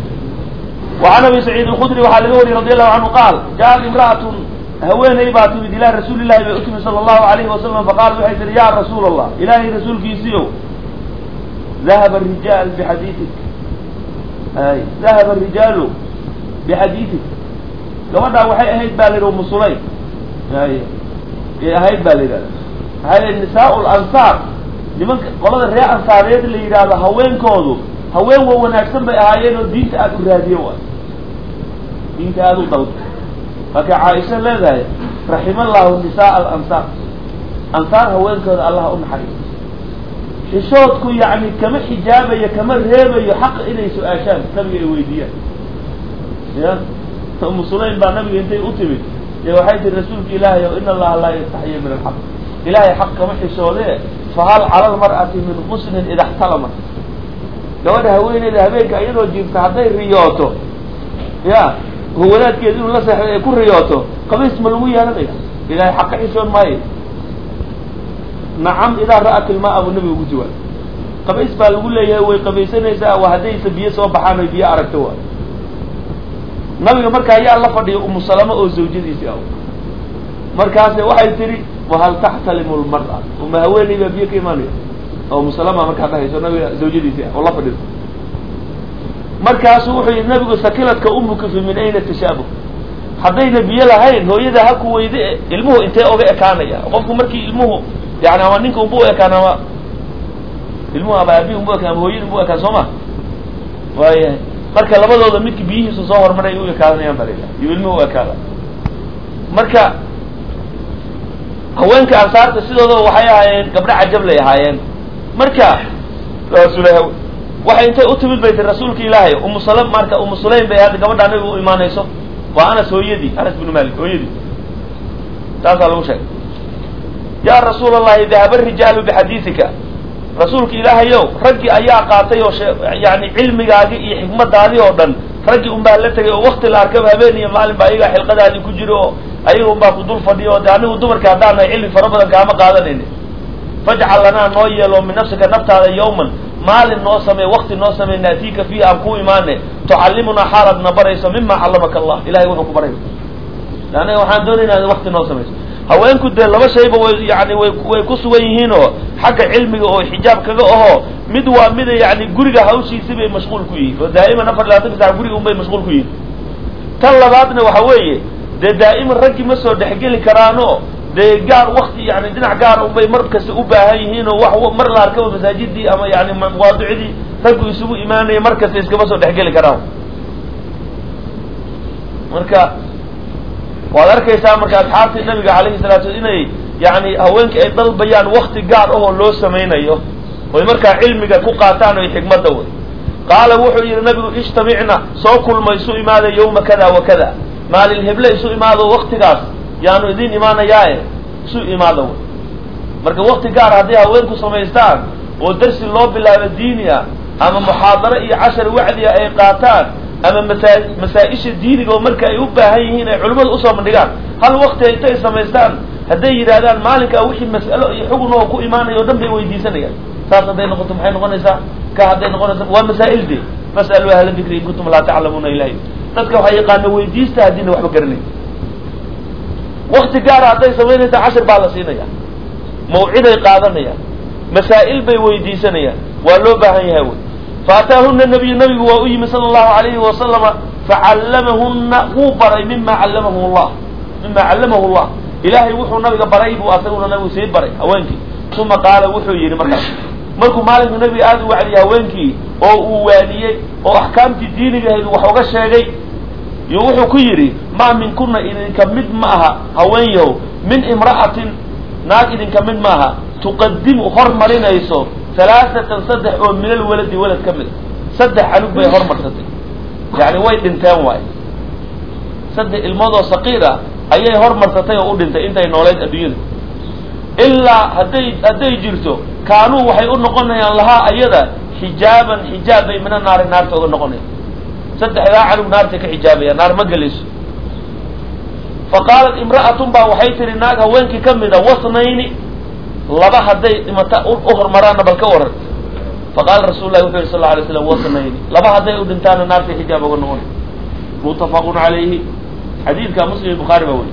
وعn abi سacيid الkdri waxaa laga wariyey radi allahu canhu qaal jaءat imra'aة haweeney baa timid ilaa rasuuli lahi bay utimi salى الlahu alayhi wasalam faqaala waxay tihi ya rasuul الlah ilahay rasuulkiisiio dahaba الrijaal bxadiiik ay dahaba الrijaalu bxadiiثik gabadhaa waxay ahayd ba la yidhi umu sulaym ay ay ahayd ba la yidhahda maxaa la nisaa lansaar nimanka qolada reer ansaareed la yidhaahdo haweenkoodu haween wa wanaagsan bay ahaayeen oo diinta aada u raadiye waay diinta aada u dalba marka caaisha leedahay raxima allahu nisaa alansaar ansaar haweenkooda allah u naxariiso xishoodku yani kama xijaabayo kama reebayo xaqa inay su-aashaan nabiga ay weydiiyaan ya umu sulaym baa nabiga intay u timid ee waxay tihi rasuulka ilaahay o in allaha laa yastaxya min alxaq ilahay xaq kama xishoodee fahal cala lmar'ati min qusnin ida xtalamat gabadha haweeneyda habeenka iyadoo jiifta hadday riyooto ya oo wadaadkeeda inuu la seexday ay ku riyooto qabiis ma lagu yeelanaya ilahay xaq ka xishoon maayo nacam idaa ra'at ilmaa buu nabiga ugu jawaab qabays baa lagu leeyahay way qabaysanaysaa waa haddaysa biyo soo baxaan oy biyo aragto waay nabiga marka ayaa la fadhiya umu salama oo zawjadiisi ah markaase waxay tihi wahal taxtalimu lmar'a uma haweeney baa biyo ka imaanaya oo umu salama markaa dhahayso nabiga zawjadiisi ah oo la fadhido markaasu wuxuu yihi nabigu sakiladka umuka fi min ayna tashaabuh haddayna biyo lahayn hooyada ha ku weyde ilmuhu intee oga ekaanaya qofku markii ilmuhu yani ama ninka unba u ekaan ama ilmuhu aba aabihi umu ekaan ama hooyadii umu ekaan soo ma waayahay marka labadooda midka biyihiisa soo hormaray u ekaadanayaan baa la yidhaha iyo ilmuhu u ekaada marka haweenka ansaarta sidoodaba waxay ahaayeen gabdho cajablay ahaayeen marka rasuulaha waxay intay u timid bay tii rasuulka ilaahay umu salam marka umu sulaym bay hadda gabadha nabiga u imaanayso waa anas hooyadii anas binu malik hooyadii taasaa lagu sheegay yaa rasuul allahi dahaba rijaalu bixadiidika rasuulka ilaahayow raggii ayaa qaatay oo yani cilmigaagii iyo xikmadaadii oo dhan raggii unbaa la tegay oo wakti la arkaba habeen iyo maalin ba ayagaa xilqadaadii ku jiro oo ayaga unbaa ku dul fadhiyo o de anigu dumarka haddaan nahay cilmi fara badan kaama qaadanayni fajcal lanaa noo yeelo min nafsika naftaada yawman maalin noo samey wakti noo samey naatiika fiihi aan ku imaane tucallimunaa xaalaad na barayso mima callamaka allah ilahay wuxuu ku baray aniga waxaan doonayna in wakti noo samayso haweenku dee laba shayba way yani way way ku sugan yihiin oo xagga cilmiga oo xijaab kaga aho mid waa mida yani guriga hawshiisi bay mashquul ku yihiin oo daa'iman afar labaatan sac guriga unbay mashquul ku yihiin tan labaadna waxa weeye dee daa'iman raggii ma soo dhexgeli karaano dee gaar wakti yani dhinac gaar unbay mar kasta u baahan yihiin oo wax mar la arkaba masaajidii ama yani mawaadicdii raggu isugu imaanaya mar kasta iskama soo dhexgeli karaan marka waad arkaysaa marka asxaabtii nabiga calayhi salatu inay yani haweenkii ay dalbayaan wakti gaar ahoo loo samaynayo oy markaa cilmiga ku qaataan oy xikmadda wey qaala wuxuu yihi nabigu ijtamicna soo kulma isu imaada yawma kada wa kada maalin heble isu imaado waktigaas yaanu idin imaanayaae isu imaada wey marka wakti gaar hadday haweenku samaystaan oo darsi loo bilaabo diini ah ama muxaadaro iyo cashar wacdiga ay qaataan ama masaa masaa-isha diiniga oo marka ay u baahan yihiin ay culimmadu usoo bandhigaan hal wakti intay samaystaan hadday yidhaahdaan maalinkaa wixii mas'alo iyo xugun oo ku imaanaya o dhan bay weydiisanayaan saas hadday noqoto maxay noqonaysaa ka hadday noqonaysa waa masaa'il de fas'aluu ahla dikri in kuntum laa taclamuuna ilahi dadka waxaa yaqaana weydiista haddiina waxba garanay wakti gaara hadday samaynaysaa cashir baa la siinaya mawciday qaadanayaan masaa'il bay weydiisanayaan waa loo baahan yahay wey faataahuna nabiyu nabigu waa u yimi sala allahu alayhi wasalama facallamahuna wuu baray mima callamahu llah mima callamahu llah ilaahay wuxuu nabiga baray buu asaguna nabigu sii baray haweenkii uma qaala wuxuu yidhi markaas markuu maalinku nabiga aada u wacdiyay haweenkii oo uu waaniyey oo axkaamtii diinigahayd wax uga sheegay iyo wuxuu ku yidhi maa minkuna idinka mid ma aha haweenyahow min imra'atin naag idinka mid ma aha tuqadimu hormarinayso halaaatan saddex oo min alwaladi walad ka mid saddex canug bay hormarsatay yani way dhinteen waay saddex ilmoodoo saqiir ah ayay hormarsatay oo u dhintay intay nooleyd adduunyada ilaa hadday hadday jirto kaanuu waxay u noqonayaan lahaa ayada xijaaban xijaab bay mina naari naarta uga noqonaya saddexdaa canug naartay ka xijaabaya naar ma gelayso fa qaalat imra'atun baa waxay tihi naag haweenkii ka mida wasnayni laba hadday dhimata u hormaraanna bal ka waran faqaala rasul lahi wuxu yhi sal la alay slam wasnayni laba hadday u dhintaana naartay xijaab uga noqonay muttafaqun calayhi xadiidka muslim iyo bukhaari baa weli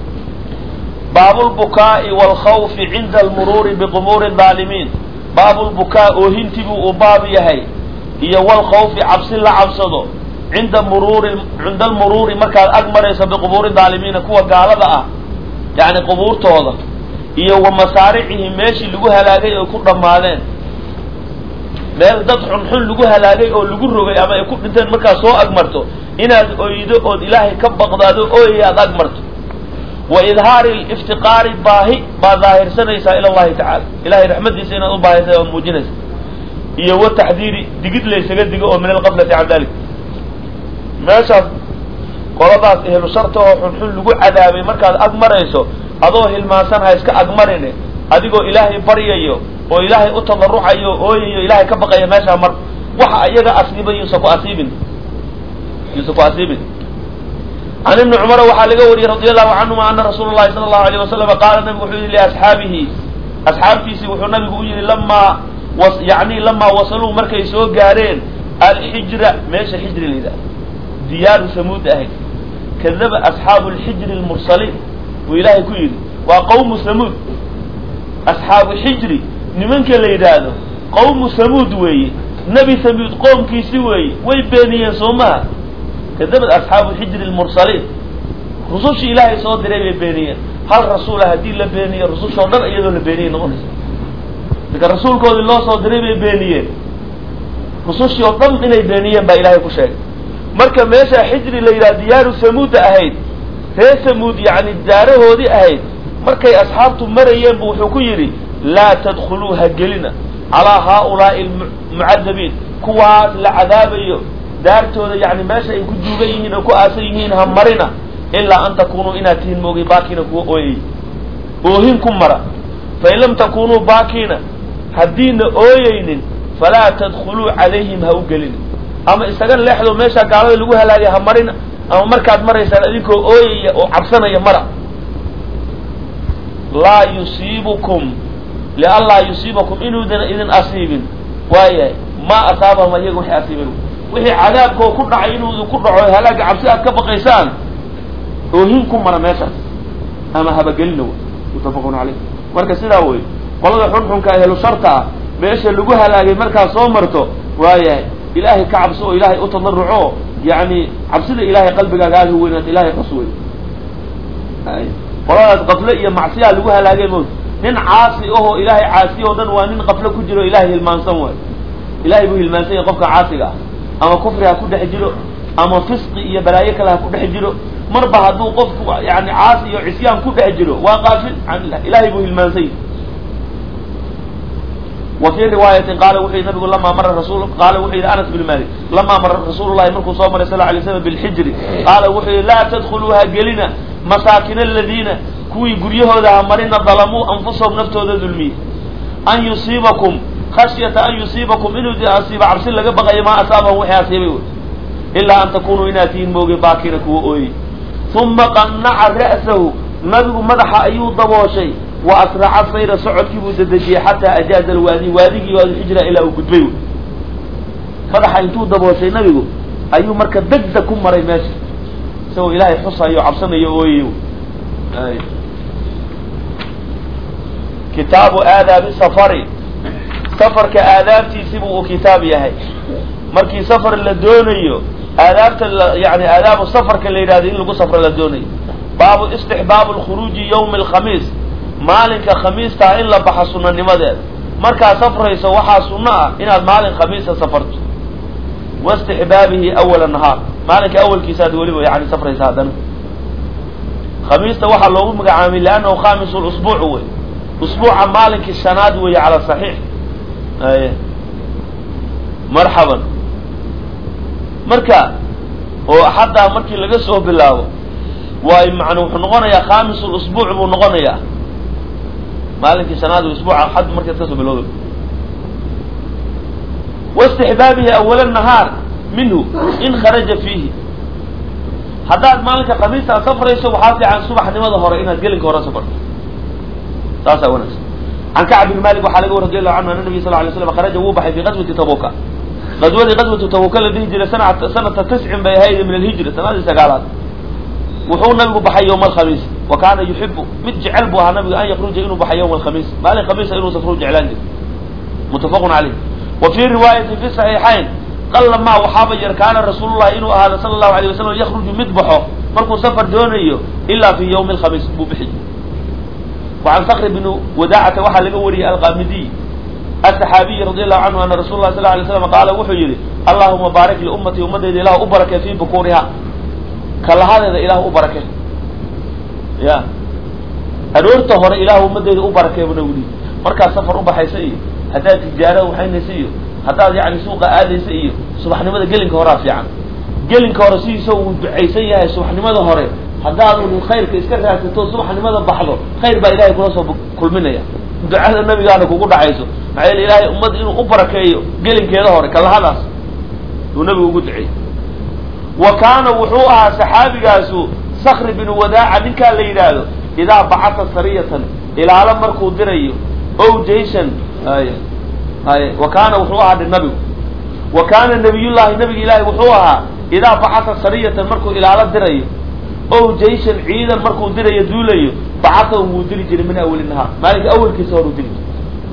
baabu lbukaa'i waalkhawfi cinda almuruuri biqumuuri daalimiin baabu lbukaa oohintiibuu uu baab yahay iyo walkhawfi cabsi la cabsado cinda muruuri cinda almuruuri markaad ag marayso biqubuuri daalimiina kuwa gaalada ah yacni qubuurtooda iyo wa masaaricihim meeshii lagu halaagay oy ku dhammaadeen meel dad xunxun lagu halaagay oo lagu rogay ama ay ku dhinteen markaad soo agmarto inaad oydo ood ilaahay ka baqdaado ooyay aad agmarto wa idhaari liftiqaari baahi baad daahirsanaysaa ila allahi tacala ilahay raxmadiisa inaad u baahaysa oad muujinaysa iyo wa taxdiiri digid laysaga digo oo min alqaflati can dalik meeshaas qoladaas ehlu sharta oo xunxun lagu cadaabay markaad ag marayso adoo hilmaansan ha iska agmarine adigoo ilaahay baryayo oo ilaahay u tadarucayo ooyayo ilaahay ka baqaya meeshaa mar waxa iyaga asiibay yuusa ku asiibin yuusa ku asiibin can ibni cumara waxaa laga wariyey radi allahu canhuma ana rasuula llahi sala allahu alayh wasalama qaala nabigu wuxuu yihi liasxaabihi asxaabtiisii wuxuu nabigu u yihi lamaa yani lamaa wasaluu markay soo gaareen alxijra meesha xijri la yidhaha diyaaru samuud ahayd kadaba asxaabu lxijri lmursaliin buu ilaahay ku yidhi waa qawmu samuud asxaabu xijri nimanka la yidhaahdo qawmu samuud weeye nebi samuud qoomkiisi weeye way beeniyeen soo maha kadabad asxaabu xijri lmursaliin rusushii ilaahay soo diray bay beeniyeen hal rasuula haddii la beeniyo rusushoo dhan iyadoo la beeniyay noqonaysa marka rasuulkoodii loo soo diray bay beeniyeen rusushii oo dhan inay beeniyeen baa ilaahay ku sheegay marka meesha xijri la yidhaha diyaaru samuuda ahayd reer samuud yacni daarahoodii ahayd markay asxaabtu marayeen bu wuxuu ku yidhi laa tadkhuluu ha gelina calaa haaulaa'i almucadabiin kuwaas la cadaabayo daartooda yani meesha ay ku duugan yihiin oo ku aasan yihiin ha marina ilaa an takunuu inaad tihiin moogay baakiina kuwa ooyay oohin ku mara fain lam takunuu baakiina haddiina ooyeynin falaa tadkhuluu calayhim ha u gelina ama isaga leexdo meeshaa gaalada lagu halaagay ha marina ama markaad maraysaan adinkoo ooyaya oo cabsanaya mara laa yusiibukum lianlaa yusiibakum inuudan idin asiibin waayahay ma asaabahum ayaga waxay asiibeen wixii cadaabkoo ku dhacay inuu idinku dhaco halaaga cabsi aad ka baqaysaan oohin ku mara meeshaas ama habagelina wey muttafaqun caleyh marka sidaa wey qolada xunxunka ehlu sharta ah meesha lagu halaagay markaad soo marto waayahay ilaahay ka cabso oo ilaahay u tadaruco yani cabsida ilaahay qalbigaaga aada u weynaad ilahay qas wey qoladaas qafle iyo macsiyaa lagu halaagay mowt nin caasi ahoo ilaahay caasi oo dhan waa nin qafle ku jiro ilahay hilmaansan waay ilahay buu hilmaansan yahay qofka caasiga ah ama kufri ha ku dhex jiro ama fisqi iyo balaayo kale ha ku dhex jiro marba hadduu qofku yani caasi iyo cisyaan ku dhex jiro waa qaafil can ilah ilahay buu hilmaansan yahay wa fii riwaayatin qaala wuxuu yihi nabigu lamaa mara rasul qaala wuxuu yihi anas bin malik lamaa mara rasuulullahi markuu soo maray sal lay slam bilxijri qaala wuxuu yihi laa tadkhuluuha gelina masaakin aladiina kuwii guryahooda ha marina dalamuu anfusahum naftooda dulmiyey an yusiibakum khashyata an yusiibakum inuu di asiiba cabsi laga baqayo maa asaabahum wixii asiibay wey ilaa an takunuu inaad tihiin moogay baakina kuwa ooyey uma qannaca ra'sahu nabigu madaxa ayuu dabooshay wa asraca sayra socodkii buu dedejiyey xataa ajaaza alwaadi waadigii waadixijra ilaa uu gudbay wey madaxa intuu dabooshay nabigu ayuu marka degdeg ku maray meesha isagoo ilaahay xusayo cabsanayo ooyayo kitaabu aadaabi safari safarka aadaabtiisibu uu kitaab yahay markii safar la doonayo aadaabta yani aadaabu safarka la yidhahdo in lagu safro la doonayo baabu istixbaabu lkhuruuji yawmi alkhamiis maalinka khamiistaa in la baxa sunanimadeeda markaad safrayso waxaa sunno ah inaad maalin khamiisa safarto waistixbaabihi awala nahaar maalinka awalkiisaad weliba yani safraysa haddana khamiista waxaa loogu magacaamay liannahu khamisu lusbuuc wey usbuuca maalinkii shanaad weeye cala saxiix ay marxaban marka oo xataa markii laga soo bilaabo waay man wuxuu noqonayaa khamisu lusbuuc buu noqonayaa maalinkii shanaad usbuuca xad markaad kasoo bilowda waistixbaabihi awala nahaar minhu in kharaja fiihi haddaad maalinka khamiista aad safrayso waxaa fiican subaxnimada hore inaad gelinka hore safarto saasaa wanaagsan can kacb bin malik waxaa laga war radi allahu canhu ana nabiy sal lay slam kharaja wuu baxay fi qaswati tabuka qadwadii qaswatu tabuka la dhihi jiray sana sanata tiscin bay ahayd min alhijri sanadii sagaalaad wuxuu nabigu baxay yowma alkhamiis wa kaana yuxibu mid jecel buu ahaa nabigu an yakruja inuu baxay yowma alkhamiis maalin khamiisa inuu safru jeclaan jiro muttafaqun caleyh wa fii riwaayatin fi saxiixayn qalla maa waxaaba yar kaana rasuulullahi inuu ahaada sala allahu alayh wasalam yakruju mid baxo markuu safar doonayo ilaa fi yawmi alkhamiis buu bixi وعن صkر بن وداcة waxaa laga wariyey alqamidiy الصxaabiyi radي الlahu canhu ana rasul lah sl lay slam qaala wuxuu yihi allahuma baarik liummatii ummadeyda ilah u barakee fi bukuriha kalahadeeda ilah u barake ya aroorta hore ilah ummadeyda u barakee bu nagu yihi markaad safar ubaxaysa iyo haddaad tijaara waxaynaysa iyo haddaad yani suuqa aadaysa iyo subaxnimada gelinka horaa fiican gelinka hore sidiisa uu ducaysan yahay subaxnimada hore haddaadu khayrka iska raadsato subaxnimada baxdo khayr baa ilahay kula soo kulminaya ducada nabigaana kugu dhacayso maxaa yeele ilahay ummadda inuu u barakeeyo gelinkeeda hore kalahadaas uu nabigu ugu duceeyey wa kaana wuxuu ahaa saxaabigaasu sakri binu wadaaca ninkaa la yidhaahdo idaa bacata sariyatan ilaalo markuu dirayo o jayshan ay ay wa kaana wuxuu ahaa nabigu wa kaana nabiyullahi nabiga ilaahi wuxuu ahaa idaa bacata sariyatan markuu ilaalo dirayo o jayshan ciidan markuu dirayo duulayo bacatahum wuu dili jiray min awali nahaar maalinka awalkiisa hor uu dili jiray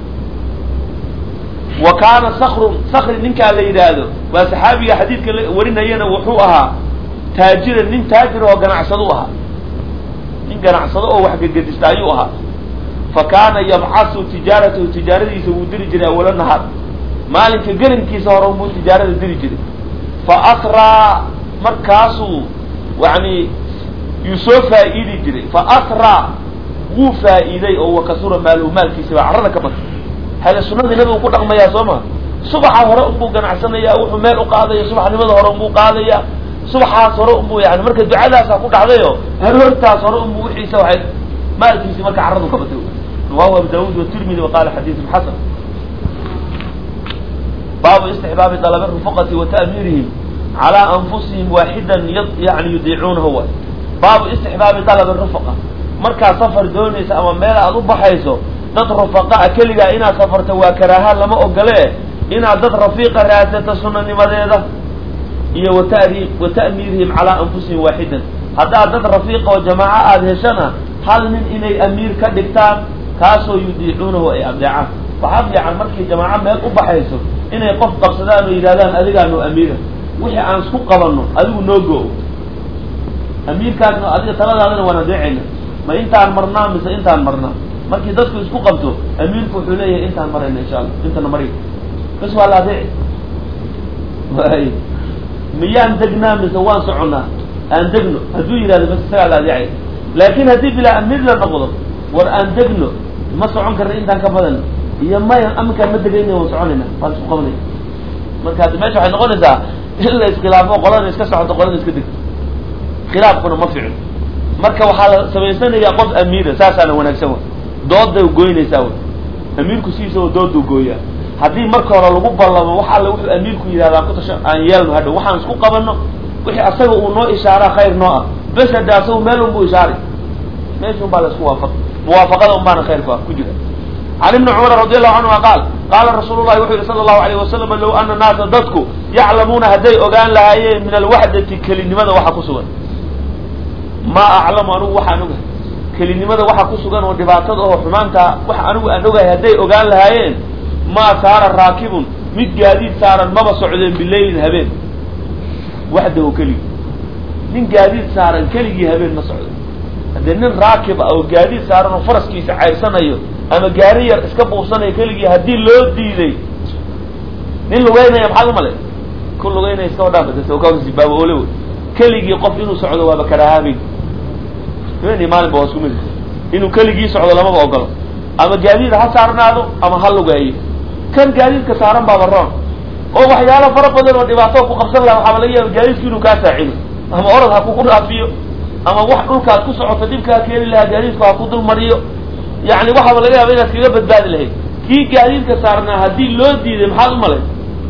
wa kaana sakrun sakri ninkaa la yidhaahdo waa saxaabiga xadiidka warinayana wuxuu ahaa taajiran nin taajir oo ganacsado ahaa nin ganacsado oo wax gegedista ayuu ahaa fa kaana yabcasu tijaaratahu tijaaradiisa wuu diri jiray awala nahaar maalinka gelinkiisa hore unbuu tijaarada diri jiray fa asraa markaasuu yani yuu soo faa'iidi jiray fa asraa wuu faa'iiday oo wakasura maaluhu maalkiisa baa carrada ka batay hale sunadii nabigu ku dhaqmayaa soo ma subaxa hore unbuu ganacsanayaa wuxuu meel u qaadaya subaxnimada hore unbuu qaadaya subaxaas hore unbuu yani marka ducadaasaa ku dhacdayo haroortaas hore unbuu wixiisa waxay maalkiisi marka carradu ka batay rawahu abu daawud watirmidi waqala xadiidun xasan baabu istixbaabi dalabi rufaqati wa ta'miirihim calaa anfusihim waaxidan yani yudiicuunahu waay baabu istixbaabi dalabi rufaqa markaad safar doonaysa ama meel aad u baxayso dad rufaqaa keligaa inaad safarto waa karaaha lama ogole inaad dad rafiiqa raadsato sunanimadeeda iyo watari wa ta'miirihim calaa anfusihim waaxidan haddaad dad rafiiqa oo jamaaco aada heshana hal nin inay amiir ka dhigtaan kaasoo yudiicuunahu ay adeecaan waxaa fiican markay jamaaco meel u baxayso inay qof qabsadaan oo yidhahdaan adigaanu amiira wixii aan isku qabanno adigu noo go amiirkaasna adiga taladaadana waan adeecayna ma intaan marnaa mise intaan marnaa markii dadku isku qabto amiirku wuxuu leeyahay intaan marayna insha allah intana mari bas waa la adeeci way miyaan degnaa mise waan soconnaa aan degno hadduu yidhahdo bas isagaa la adeecay laakin haddii bilaa amiir la noqdo war aan degno ma socon karna intaan ka badan iyo maya aminkaan ma degayna waan soconayna waan isku qabanaya marka haddi meesha waxay noqonaysaa in la iskhilaafo qolada iska socoto qolada iska degto khilaafkuna ma ficno marka waxaa la samaysanayaa qof amiira saasaana wanaagsan wa dooday goynaysaa w amiirku sidiisaba dooduu gooyaa haddii marka hore lagu ballamo wax alle wuxuu amiirku yidhahdaa kutasha aan yeelno hadhow waxaan isku qabanno wixii asaga uu noo ishaaraa khayr noo ah bes hadde asagu meel unbuu ishaaray meesha un baa la isku waafaq muwaafaqada un baana khayrku ah ku jira can ibni cumar radi allahu canhuma qaal qaala rasuulu llahi wuxuu yihi sala allahu alayh wasalam low ana naasa dadku yaclamuuna hadday ogaan lahaayeen min alwaxdati kelinimada waxa ku sugan maa aclamu anigu waxaan ogahay kelinimada waxa ku sugan oo dhibaatada oo xumaanta wax anigu aan ogahay hadday ogaan lahaayeen maa saara raakibun mid gaadiid saaran maba socdeen bilaylin habeen waxdahu keligii nin gaadiid saaran keligii habeen ma socdo haddee nin raakib ah oo gaadiid saaran oo faraskiisa cayrsanayo ama gaari yar iska buufsanayo keligii haddii loo diiday nin lugeynaya maxaad umalay ku lugeynaya iska wadhaafasibaaba ole wey keligii qof inuu socdo waaba karahaabeyn habeenii maalinba waa isku mid inuu keligii socdo lamaba ogolo ama gaadiid ha saarnaado ama ha lugeeyo kan gaadiidka saaran baaba roon oo waxyaalo fara badan oo dhibaato ku qabsan laha waxaaba laga yaaba gaadiidku inuu kaa saacido ama orad ha kuku dhaafiyo ama wax dhulkaad ku socoto dhibkaa keeni lahaa gaadiidku ha ku dul mariyo yani waxaaba laga yaaba inaad kaga badbaadi lahayd kii gaadiidka saarnaa haddii loo diiday maxaad u malay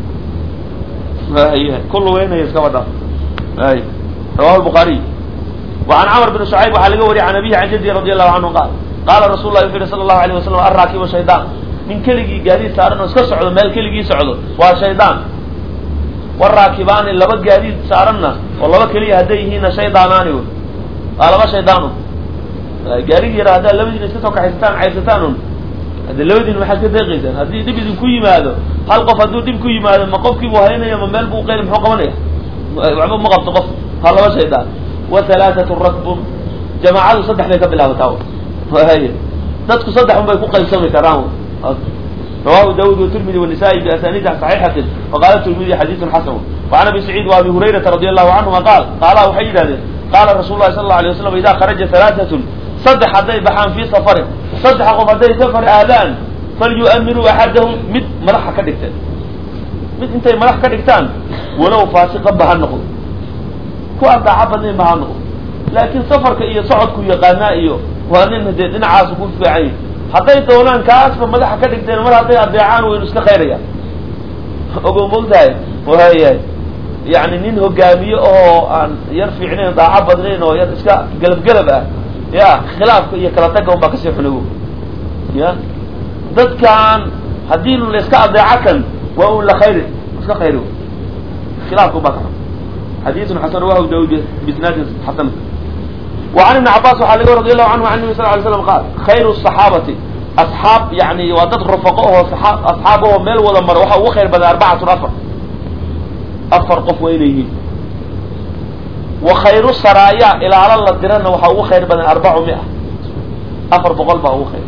ku lugeynaya iskaba dhaaf ay rawahu lbuhaariy وعn cmr بن شعyb waxaa laga wariyay an abihi an jaddi radي الlahu canhu qaal qaala rasul lah wuxu yihi sala الlahu عalيه wasalam alraakibu shaydaan nin keligii gaadiid saaran oo iska socdo meel keligii socdo waa shaydaan waraakibaani laba gaadiid saaranna oo laba keliya hadday yihiinna shaydaanaani w waa laba shaydaanu gaarigi yara haddaad labadiina iska soo kaxaysataan caysataan un hadde labadiina maxaad ka deeqaysaan haddii dhib idinku yimaado hal qof hadduu dhib ku yimaado ma qofkiibuu haynaya ma meel buu qeyli muxuu qabanaya waxba ma qabto qof waa laba shaydaan wa halaathatu rakbun jamaacadu saddex bay ka bilaabataa y dadku saddex un bay ku qaybsami karaan rawahu daawud watirmidi wanisa'i biasaniidi saxiixatin waqaala tirmidi xadiidun xasan وعan abi saciid وabi hurayrata radi allahu canhuma qaal qaala waxay yidhahdeen qaala rasul lahi sal lau alay waslam ida kharaja halaaatun saddex hadday baxaan fii safarin saddex qof hadday safar aadaan falyu'amiruu axadahum mid madaxa ka dhigteen mid intay madax ka dhigtaan walow faasiqan ba ha noqdo ku aan daaca badnayn ba ha noqdo laakiin safarka iyo socodku yaqaanaa iyo waa nin dee dhinacaasu ku fiican yahi hadday doonaan kaasba madaxa ka dhigteen mar hadday adeecaan waynu iska khayrayaan ogo mogtahay wayahay yani nin hogaamiye oo aan yar fiicnayn daaco badnayn oo yar iska gelab gelab ah ya khilaafka iyo kala taga un baa kasii xunago ya dadkan haddii la iska adeeco kan waa un la khayri iska khayri khilaafka un baa ka xun xadiisun xasan rawahu daawud bisnaadin xasan وعن ابن عباس waxaa laga radi allahu canhu an nabi sal ly slam qaal khayru الصaxaabati asxaab yani waa dad rufaqo oo asxaab oo meel wada mara waxa ugu khayr badan arbacatun afar afar qof waa inay yihiin wa khayru saraaya ilaalo la dirana waxaa ugu khayr badan arbacu mia afar boqol baa ugu khayr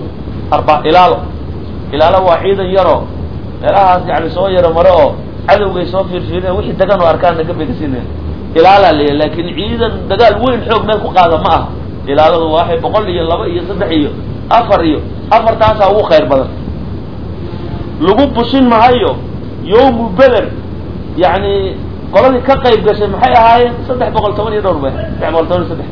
arba ilaalo ilaalo waa ciidan yaroo meelahaas yani soo yaro maro oo cadowgay soo fiirfiirina wixii dagan oo arkaan naga begasinaya ilaalaa la laakin ciidan dagaal weyn xoog meel ku qaada ma aha ilaaladu waxay boqol iyo laba iyo saddex iyo afar iyo afartaasaa ugu khayr badan lagu bushin mahayo yawmu beder yani qoladii ka qayb gashay maxay ahaayeen saddex boqol toban iyo dhowr bay saddex boqol toban iyo saddex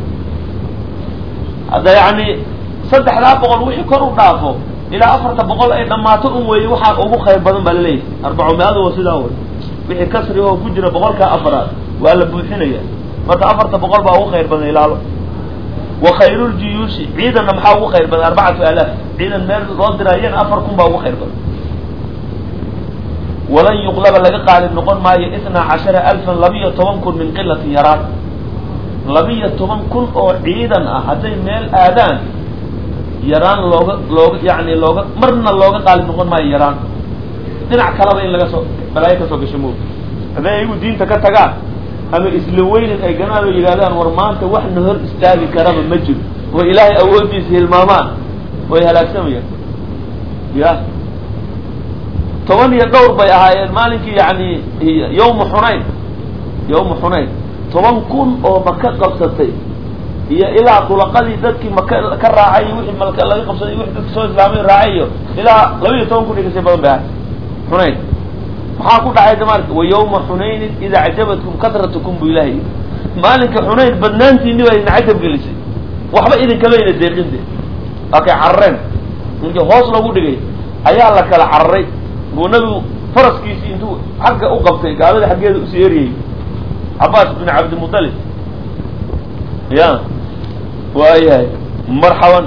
hadda yani saddexdaa boqol wixii kor u dhaafo ilaa afarta boqol ay dhammaato un weeye waxaa ugu khayr badan baa laleeyahay arbaco mi-adu waa sidaa wey wixii kasri oo ku jira boqolkaa afaraad waa la buuxinaya marka afarta boqol baa ugu khayr badan ilaalo wa khayruljuyuushi ciidanna maxaa ugu khayr badan arbacatu alaaf ciidan meel loo diraayana afar kun baa ugu khayr badan walan yuqlaba laga qaalib noqon maayo itnaa cashara alfan labiyo toban kun min qilatin yaraan labiyo toban kun oo ciidan ah hadday meel aadaan yaraan looga looga yani looga marna looga qaalib noqon maayo yaraan dhinac kalaba in laga soo balaayo kasoo gasho moog hadday ayagu diinta ka tagaan ama isla weynin ay ganaan oo yidhahdaan war maanta wax na hor istaagi karaba ma jiro oo ilaahay awooddiisa hilmaamaan way halaagsamayaan ya toban iyo dhowr bay ahaayeen maalinkii yani yawma xunayn yawma xunayn toban kun oo maka qabsatay iyo ilaa dulaqadii dadkii maka ka raacay iyo wixii malka laga qabsaday wixii dadka soo islaamay raacay iyo ilaa laba iyo toban kun iyo kasii badan bay ahay xunayn maxaa ku dhacay damaarka wa yawma xunaynin ida acjabatkum kasratukum bu ilahay maalinka xunayn badnaantiini baa idin cajab gelisay waxba idinkama ina deeqin de waa kay carareen ninkii hoos loogu dhigay ayaa la kala cararay buu nabigu faraskiisii intuu xagga u qabtay gaalada xaggeeda usii eryayy cabaas bin cabdimutalib ya waayahay marxaban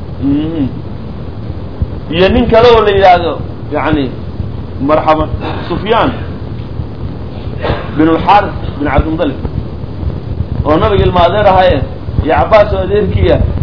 iyo nin kale oo la yidhaahdo yani marxaban sufyaan bin lxaris bin cabdimutalib oo nabiga ilma adeer ahaye iyo cabaas oo adeerkiia